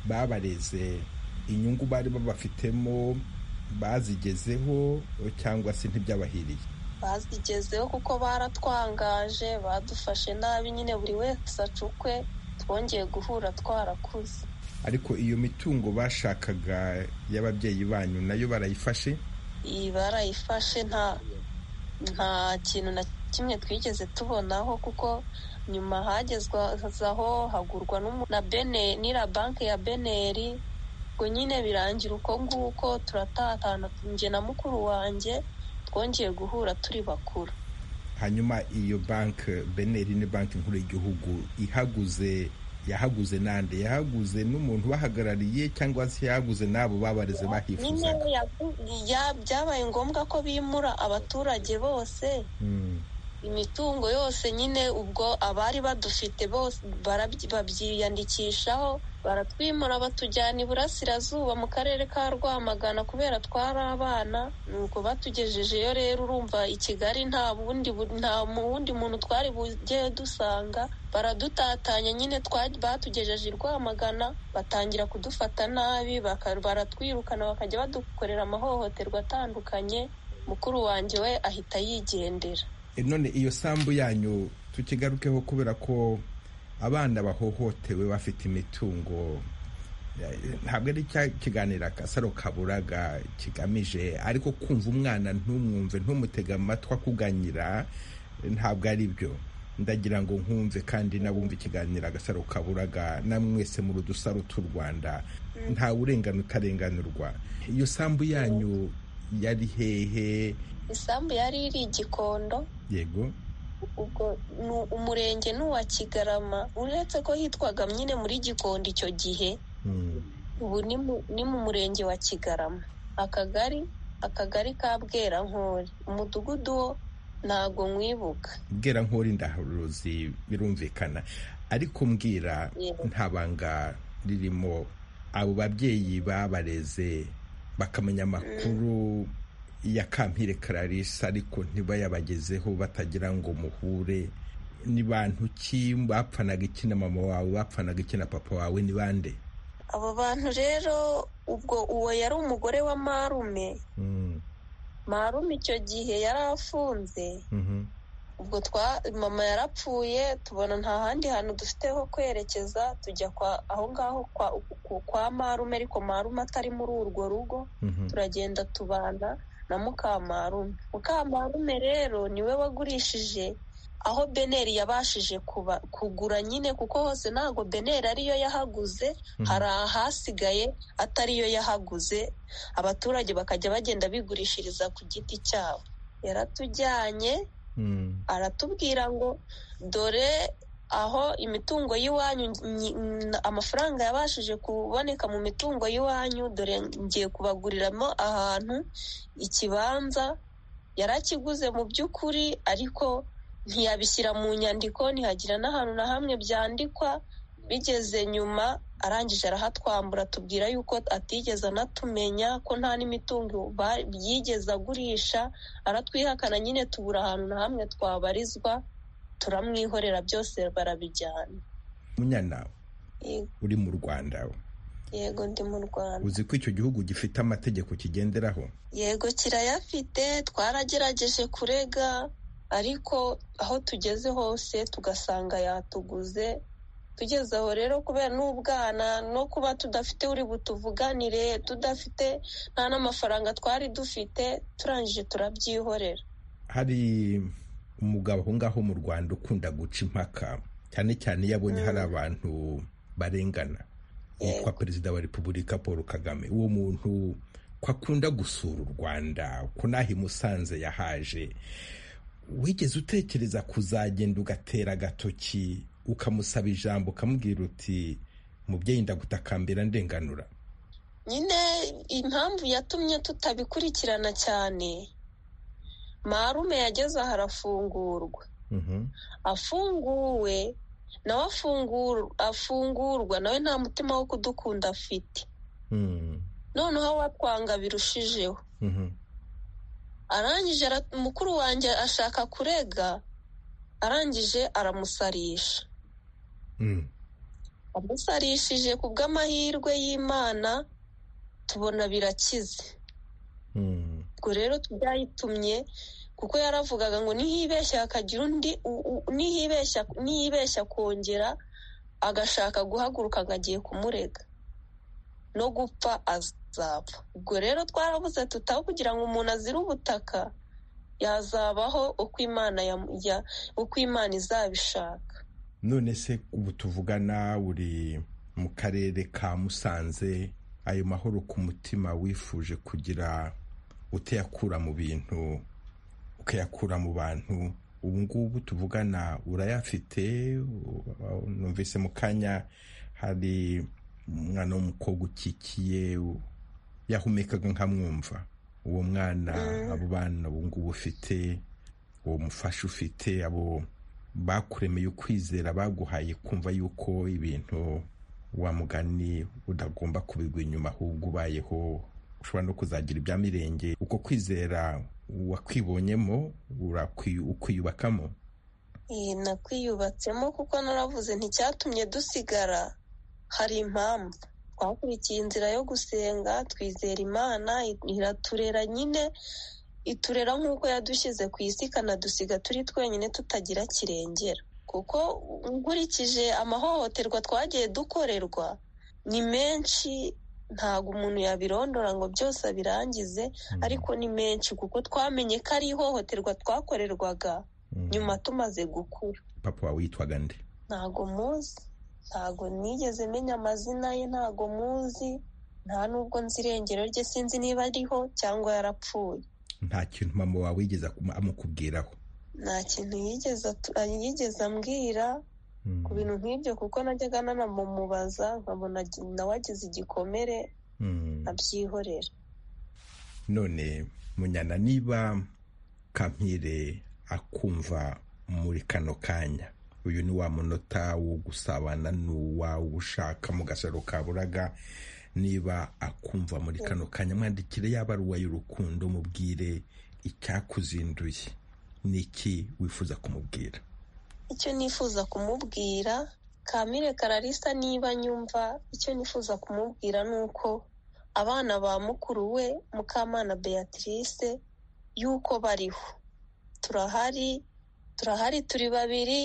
babareze inyungu bari babafitemo bazigezeho cyangwa se ntibyabahiriye bazigezeho kuko baratwangaje badufashe nabi nyine buri wese acukwe twongeye guhura twarakuze ariko iyo mitungo bashakaga y'ababyeyi banyu nayo barayifashe iyi barayifashe nta nta kintu na kimwe twigeze tubonaho kuko nyuma hagezwaho hagurwa na bene n'ira banki ya beneri ngo nyine birangira uko nguko turatatana njye na mukuru wanjye twongeye guhura turi bakuru hanyuma iyo banki beneri ni banki nkuru y'igihugu ihaguze yahaguze nande yahaguze n'umuntu ubahagarariye cyangwa se yahaguze n'abo babareze bahifuzaga byabaye ngombwa ko bimura abaturage bose imitungo yose nyine ubwo abari badufite bose babyiyandikishaho baratwimura batujyana iburasirazuba mu karere ka rwamagana kubera twari abana nuko batugejejeyo rero urumva i kigali nta bundi nta wundi muntu twari bugeyo dusanga baradutatanya nyine batugejeje i rwamagana batangira kudufata nabi baratwirukana bakajya badukorera amahohoterwa atandukanye mukuru wanjye we ahita yigendera none iyo sambu yanyu tukigarukeho kubera ko abana bahohotewe bafite imitungo ntabwo ari cya kiganiro akasaro kaburaga kigamije ariko kumva umwana ntumwumve ntumutega amatwi akuganyira ntabwo ari byo ndagira ngo nkumve kandi nabumve ikiganiro agasaro kaburaga namwese mu rudusaro tw'u rwanda ntawe urengana utarenganurwa iyo sambu yanyu yari hehe isambu yari iri igikondo yego ubwo umurenge ni uwa kigarama uretse ko hitwaga nyine muri gikondo icyo gihe ubu ni mu murenge wa kigarama akagari akagari ka bwerankore umudugudu wo ntabwo mwibuka bwerankore ndaharuzi birumvikana ariko mbwira nta banga ririmo abo babyeyi babareze bakamenya amakuru ya kampire kararisa ariko ntibayabagezeho batagira ngo muhure ni bantu ki bapfanaga iki na mama wawe bapfanaga iki na papa wawe ni bande abo bantu rero ubwo uwo yari umugore wa marume marume icyo gihe yari afunze ubwo twa mama yarapfuye tubona nta handi hantu dufite ho kwerekeza tujya aho ngaho kwa marume ariko marume atari muri urwo rugo turagenda tubana na mukamarume mukamarume rero niwe wagurishije aho beneri yabashije kugura nyine kuko hose ntabwo beneri ariyo yahaguze hari ahasigaye atariyo yahaguze abaturage bakajya bagenda bigurishiriza ku giti cyabo yaratujyanye aratubwira ngo dore aho imitungo y'iwanyu amafaranga yabashije kuboneka mu mitungo y'iwanyu dore ngiye kubaguriramo ahantu ikibanza yarakiguze mu by'ukuri ariko ntiyabishyira mu nyandiko ntihagira n'ahantu na hamwe byandikwa bigeze nyuma arangije arahatwambura tubwira yuko atigeze anatumenya ko nta n'imitungo yigeze agurisha aratwihakana nyine tubura ahantu na hamwe twabarizwa turamwihorera byose barabijyana munyana uri mu rwanda yego ndi mu rwanda uzi ko icyo gihugu gifite amategeko kigenderaho yego kirayafite twaragerageje kurega ariko aho tugeze hose tugasanga yatuguze tugeze aho rero kubera n'ubwana no kuba tudafite uri butuvuganire tudafite nta n'amafaranga twari dufite turangije turabyihorera hari umugabo aho ngaho mu rwanda ukunda guca impaka cyane cyane iyo abonye hari abantu barengana yitwa perezida wa repubulika paul kagame uwo muntu ko akunda gusura u rwanda ko n'aho imusanze yahaje wigeze utekereza kuzagenda ugatera agatoki ukamusaba ijambo ukamubwira uti mubyeyi ndagutakambira ndenganura nyine impamvu yatumye tutabikurikirana cyane marume yageze aha arafungurwa afunguwe nawe afungurwa nawe nta mutima wo kudukunda afite noneho watwanga birushijeho arangije mukuru wanjye ashaka kurega arangije aramusarisha amusarishije ku bw'amahirwe y'imana tubona birakize ubwo rero tubyayitumye kuko yaravugaga ngo nihibeshya hakagira undi nihibeshya kongera agashaka guhaguruka ngo agiye kumurega no gupfa azapfa ubwo rero twarabuze tutaho kugira ngo umuntu azire ubutaka yazabaho uko imana izabishaka none se ubu tuvugana uri mu karere ka musanze ayo mahoro ku mutima wifuje kugira uteyakura mu bintu ukayakura mu bantu ubu ngubu tuvugana urayafite numvise mu kanya hari umwana w'umukobwa ukikiye yahumekaga nkamwumva uwo mwana abo bana ubu ngubu ufite uwo mufasha ufite abo bakuremeye ukwizera baguhaye kumva yuko ibintu wa mugani udagomba kubigwa inyuma ahubwo ubayeho ushobora no kuzagira ibya mirenge uko kwizera wakwibonyemo ukwiyubakamo nakwiyubatsemo kuko naravuze nticyatumye dusigara hari impamvu twakurikiye inzira yo gusenga twizera imana iraturera nyine iturera nk'uko yadushyize ku isi ikanadusiga turi twenyine tutagira kirengera kuko nkurikije amahohoterwa twagiye dukorerwa ni menshi ntabwo umuntu yabirondora ngo byose abirangize ariko ni menshi kuko twamenye ko ari ihohoterwa twakorerwaga nyuma tumaze gukura papa wawe witwaga nde ntago muzi ntago nigeze menya amazina ye ntago muzi nta nubwo nzi irengero rye sinzi niba ariho cyangwa yarapfuye nta kintu mama wawe yigeze amukubwiraho nta kintu yigeze ambwira ku bintu nk'ibyo kuko najyaga nanamubaza nkabona nawe agize igikomere abyihorera none munyana niba kamire akumva muri kano kanya uyu ni wa munota wo gusabana n'uwawe ushaka mu gasaro ka buraga niba akumva muri kano kanya mwandikire yaba ari y'urukundo mubwire icyakuzinduye ni iki wifuza kumubwira icyo nifuza kumubwira kamire kararisa niba nyumva icyo nifuza kumubwira ni uko abana ba mukuru we mukamana beatrice y'uko bariho turahari turahari turi babiri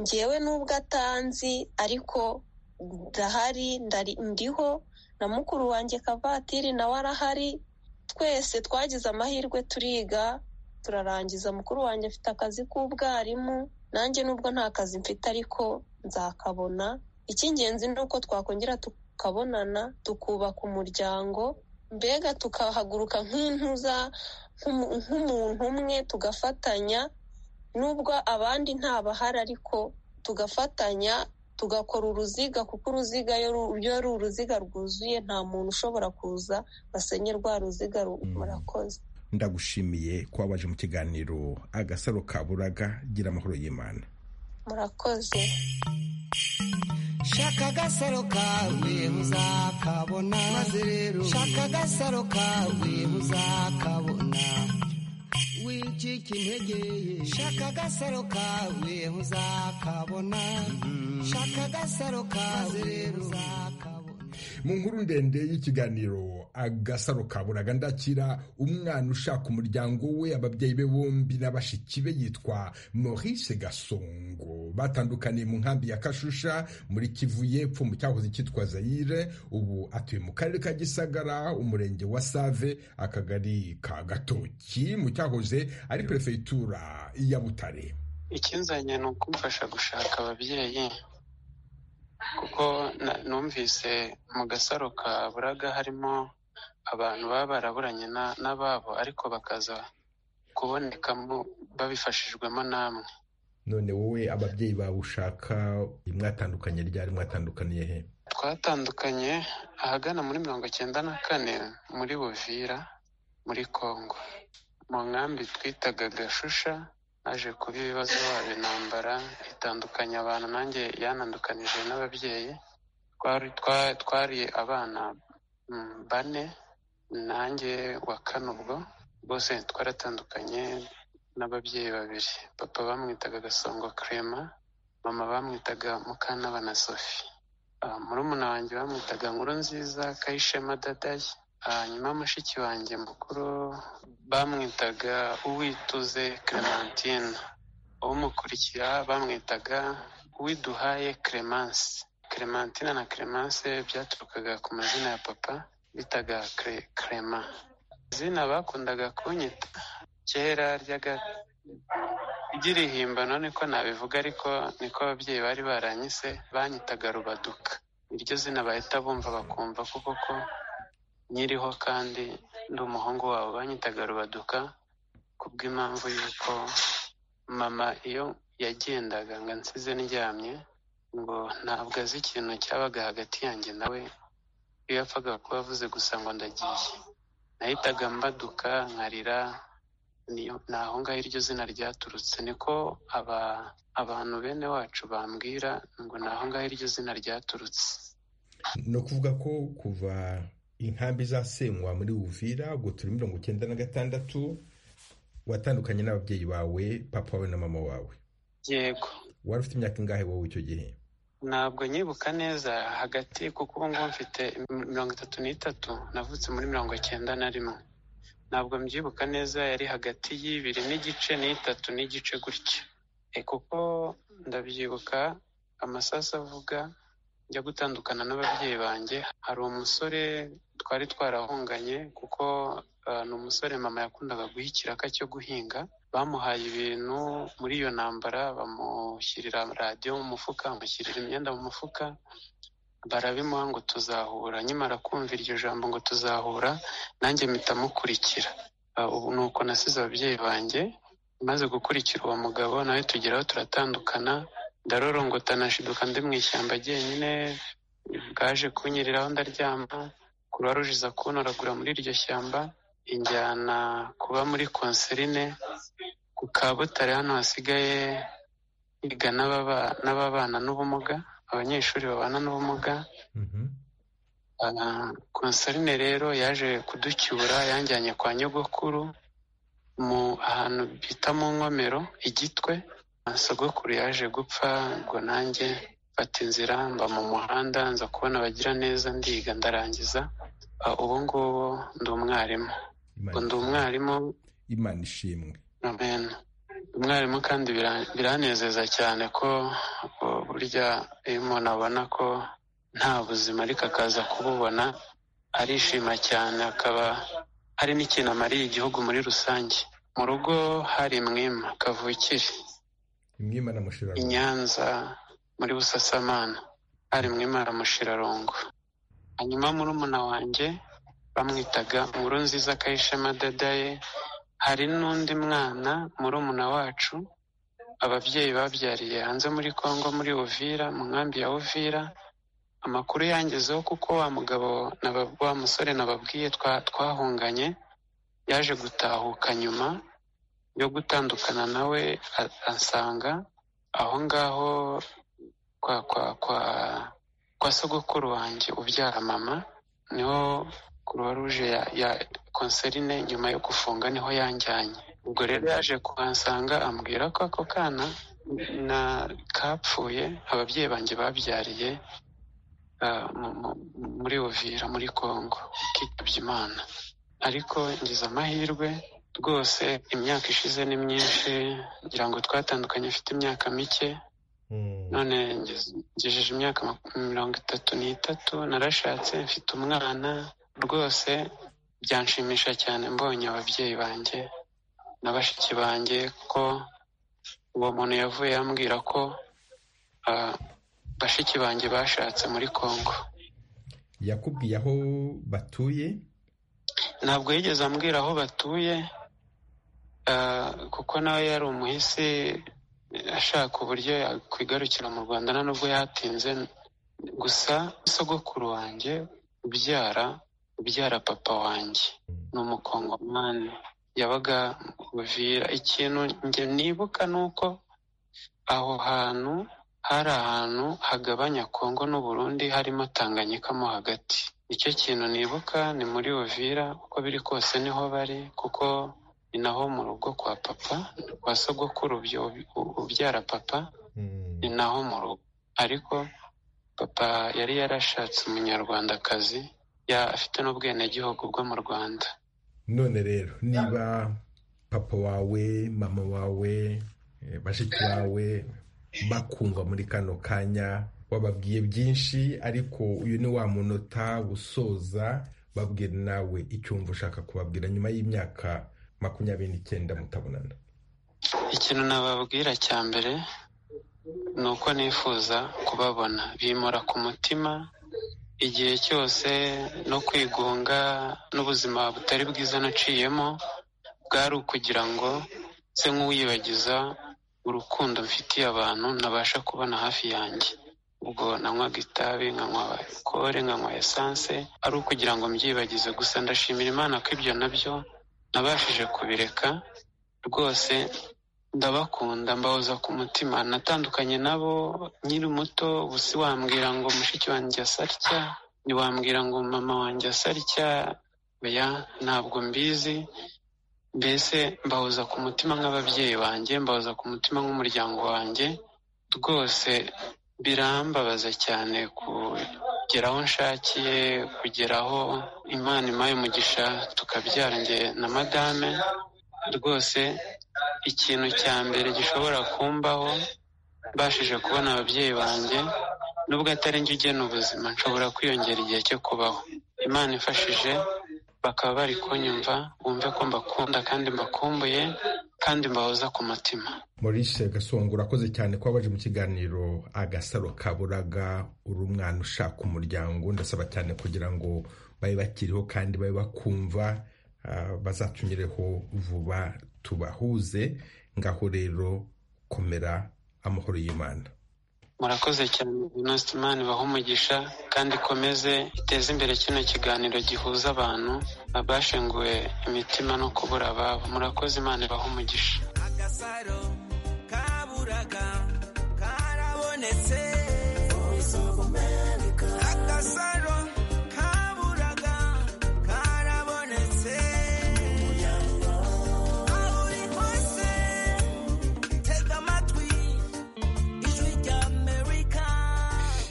ngewe n'ubwo atanzi ariko ndahari ndiho na mukuru wanjye kavatiri nawe arahari twese twagize amahirwe turiga turarangiza mukuru wanjye afite akazi k'ubwarimu nanjye nubwo nta kazi mfite ariko nzakabona icy'ingenzi ni uko twakongera tukabonana tukubaka umuryango mbega tukahaguruka nk'intuza nk'umuntu umwe tugafatanya nubwo abandi ntabahari ariko tugafatanya tugakora uruziga kuko uruziga iyo ari uruziga rwuzuye nta muntu ushobora kuza basenye rwa ruziga murakoze ndagushimiye kuba waje mu kiganiro agasaro ka buraga gira amahoro y'imana murakoze shaka agasaro kawe uzakabona maze rero shaka agasaro kawe uzakabona wicika intege shaka agasaro kawe uzakabona shaka agasaro kawe uzakabona mu nkuru ndende y'ikiganiro agasaro kaburaga ndakira umwana ushaka umuryango we ababyeyi be bombi na bashiki be yitwa maurice gasongo batandukaniye mu nkambi ya kashusha muri kivu y'epfo mu cyahoze cyitwa zayire ubu atuye mu karere ka gisagara umurenge wa save akagari ka gatoki mu cyahoze ari perefegitura ya butare ikinzanye ni ukumfasha gushaka ababyeyi kuko numvise mu gasaro ka buraga harimo abantu baba baraburanye n'ababo ariko bakaza kubonekamo babifashijwemo namwe none wowe ababyeyi bawe ushaka mwatandukanye ryari mwatandukaniye he twatandukanye ahagana muri mirongo icyenda na kane muri buvira muri congo mu nkambi twitaga gashusha aje kuba ibibazo waba intambara itandukanya abantu nanjye yanandukanije n'ababyeyi twari abana bane nanjye wa kane ubwo bose twaratandukanye n'ababyeyi babiri papa bamwitaga gasongo kerema mama bamwitaga mukantabana sofi murumuna wanjye bamwitaga nkuru nziza kayishema dadayi hanyuma mushiki wanjye mukuru bamwitaga uwituze clementine umukurikiye bamwitaga uwiduhaye clemence clementine na clemence byaturukaga ku mazina ya papa bitaga crema izina bakundaga kunyita kera ry'aga ry'irihimbano niko nabivuga ariko niko ababyeyi bari baranyise banyitaga rubaduka iryo zina bahita bumva bakumva kuko ko nyiriho kandi ndi umuhungu wabo banyitaga rubaduka ku bw'impamvu y'uko mama iyo yagendaga ngo ansize ndyamye ngo ntabwo azi ikintu cyabaga hagati yanjye nawe iyo yapfaga kuba avuze gusa ngo ndagiye nahitaga mbaduka nkarira ni aho ngaho iryo zina ryaturutse niko abantu bene wacu bambwira ngo ni aho ngaho iryo zina ryaturutse ni ukuvuga ko kuva inkambi zasenywa muri uvira gutura mirongo icyenda na gatandatu watandukanye n'ababyeyi bawe papa wawe na mama wawe yego wari ufite imyaka ingahe wowe icyo gihe ntabwo nyibuka neza hagati kuko ubu ngubu mfite mirongo itatu n'itatu navutse muri mirongo icyenda na rimwe ntabwo mbyibuka neza yari hagati y'ibiri n'igice n'itatu n'igice gutya kuko ndabyibuka amasasu avuga njya gutandukana n'ababyeyi banjye hari umusore twari twarahunganye kuko ni umusore mama yakundaga guha ikiraka cyo guhinga bamuhaye ibintu muri iyo ntambara bamushyirira radiyo mu mufuka bamushyirira imyenda mu mufuka barabimuha ngo tuzahura nyimara kumva iryo jambo ngo tuzahura nanjye mpita mukurikira ubu ni uko nasize ababyeyi banjye maze gukurikira uwo mugabo nawe tugeraho turatandukana ndarorongota nashiduka ndi mu ishyamba jyenyine bwaje kunyereraho ndaryama kuruwaruje iza kunoragura muri iryo shyamba injyana kuba muri konserine ku kabutare hano hasigaye higa n'ababana n'ubumuga abanyeshuri babana n'ubumuga konserine rero yaje kuducyura yanjyanye kwa nyogokuru mu ahantu bita mu nkomero igitwe sogokuru yaje gupfa ngo nanjye mfata inzira mba mu muhanda nza kubona abagira neza ndiga ndarangiza ubu ngubu ndi umwarimu ndi umwarimu imana ishimwe umwarimu kandi biranezeza cyane ko burya iyo umuntu abona ko nta buzima ariko akaza kububona arishima cyane akaba hari n'ikintu amariye igihugu muri rusange mu rugo hari mwima kavukire i nyanza muri busasamana hari mwimara mushirarongo hanyuma murumuna wanjye bamwitaga nkuru nziza akayishema dadaye hari n'undi mwana murumuna wacu ababyeyi babyariye hanze muri congo muri uvira mu nkambi ya uvira amakuru yangezeho kuko wa mugabo wa musore nababwiye twahunganye yaje gutahuka nyuma yo gutandukana nawe asanga aho ngaho kwa kwa kwa kwa sogokuru wanjye ubyara mama niho kuruwa ruje ya ya konserine nyuma yo gufunga niho yanjyanye ubwo rero yaje kuhansanga ambwira ko ako kana na kapfuye ababyeyi banjye babyariye muri Uvira muri Kongo kitabye Imana ariko ngize amahirwe rwose imyaka ishize ni myinshi ngira ngo twatandukanye afite imyaka mike none ngejeje imyaka mirongo itatu n'itatu narashatse mfite umwana rwose byanshimisha cyane mbonye ababyeyi banjye na bashiki banjye ko uwo muntu yavuye ambwira ko bashiki banjye bashatse muri congo yakubwiye aho batuye ntabwo yigeze ambwira aho batuye kuko nawe yari umuhisi ashaka uburyo yakwigarukira mu rwanda nta nubwo yatinze gusa sogokuru wanjye ubyara ubyara papa wanjye ni umukongomani yabaga buvira ikintu njye nibuka ni uko aho hantu hari ahantu hagabanya kongo n'uburundi harimo tanganyika mo hagati icyo kintu nibuka ni muri Uvira uko biri kose niho bari kuko ni naho mu rugo kwa papa kwa sogokuru ubyara papa ni naho mu rugo ariko papa yari yarashatse umunyarwandakazi afite n'ubwenegihugu bwo mu rwanda none rero niba papa wawe mama wawe bashiki bawe bakumva muri kano kanya wababwiye byinshi ariko uyu ni wa munota usoza babwira nawe icyumva ushaka kubabwira nyuma y'imyaka makumyabiri n'icyenda mutabonana ikintu nababwira cya mbere ni uko nifuza kubabona bimura ku mutima igihe cyose no kwigunga n'ubuzima butari bwiza naciyemo bwari ukugira ngo nse nk'uwibagiza urukundo mfitiye abantu nabasha kubona hafi yanjye ubwo nanywaga itabi nkanywa alukore nkanywa esanse ari ukugira ngo mbyibagize gusa ndashimira imana ko ibyo nabyo nabashije kubireka rwose ndabakunda mbahoza ku mutima natandukanye nabo nkiri muto ubusi wambwira ngo mushiki wanjye asa atya ntiwambwira ngo mama wanjye asa atya oya ntabwo mbizi mbese mbahoza ku mutima nk'ababyeyi banjye mbahoza ku mutima nk'umuryango wanjye rwose birambabaza cyane kugera aho nshakiye kugera aho imana imaye umugisha tukabyara njye na madame rwose ikintu cya mbere gishobora kumbaho mbashije kubona ababyeyi banjye nubwo atari njye ugena ubuzima nshobora kwiyongera igihe cyo kubaho imana ifashije bakaba bari kunyumva bumve ko mbakunda kandi mbakumbuye kandi mbahoza ku mutima Maurice gasongo urakoze cyane ko wabaje mu kiganiro agasaro kaburaga uri umwana ushaka umuryango ndasaba cyane kugira ngo babe bakiriho kandi babe bakumva bazatumireho vuba tubahuze ngaho rero komera amahoro y'imana murakoze cyane imana ibaha umugisha kandi ikomeze iteze imbere kino kiganiro gihuza abantu bashenguwe imitima no kubura ababo murakoze imana ibaha umugisha agasaro kaburaga karabonetse agasaro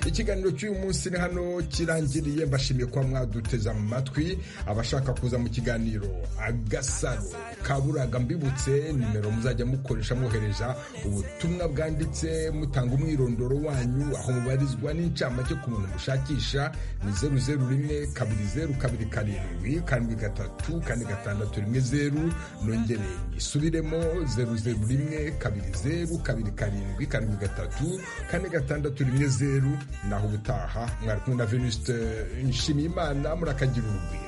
ikiganiro cy'uyu munsi ni hano kirangiriye mbashimiye kuba mwaduteze amatwi abashaka kuza mu kiganiro agasaro kaburaga mbibutse nimero muzajya mukoresha mwohereza ubutumwa bwanditse mutanga umwirondoro wanyu aho mubarizwa n'incamake ku muntu mushakisha ni zeru zeru rimwe kabiri zeru kabiri karindwi karindwi gatatu kane gatandatu rimwe zeru nongere isubiremo zeru zeru rimwe kabiri zeru kabiri karindwi karindwi gatatu kane gatandatu rimwe zeru naho ubutaha mwari kumwe na venusite nshimiyimana murakagira urugwiro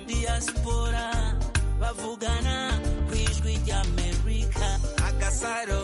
diaspora bavugana ku ijwi ry'amerika agasaro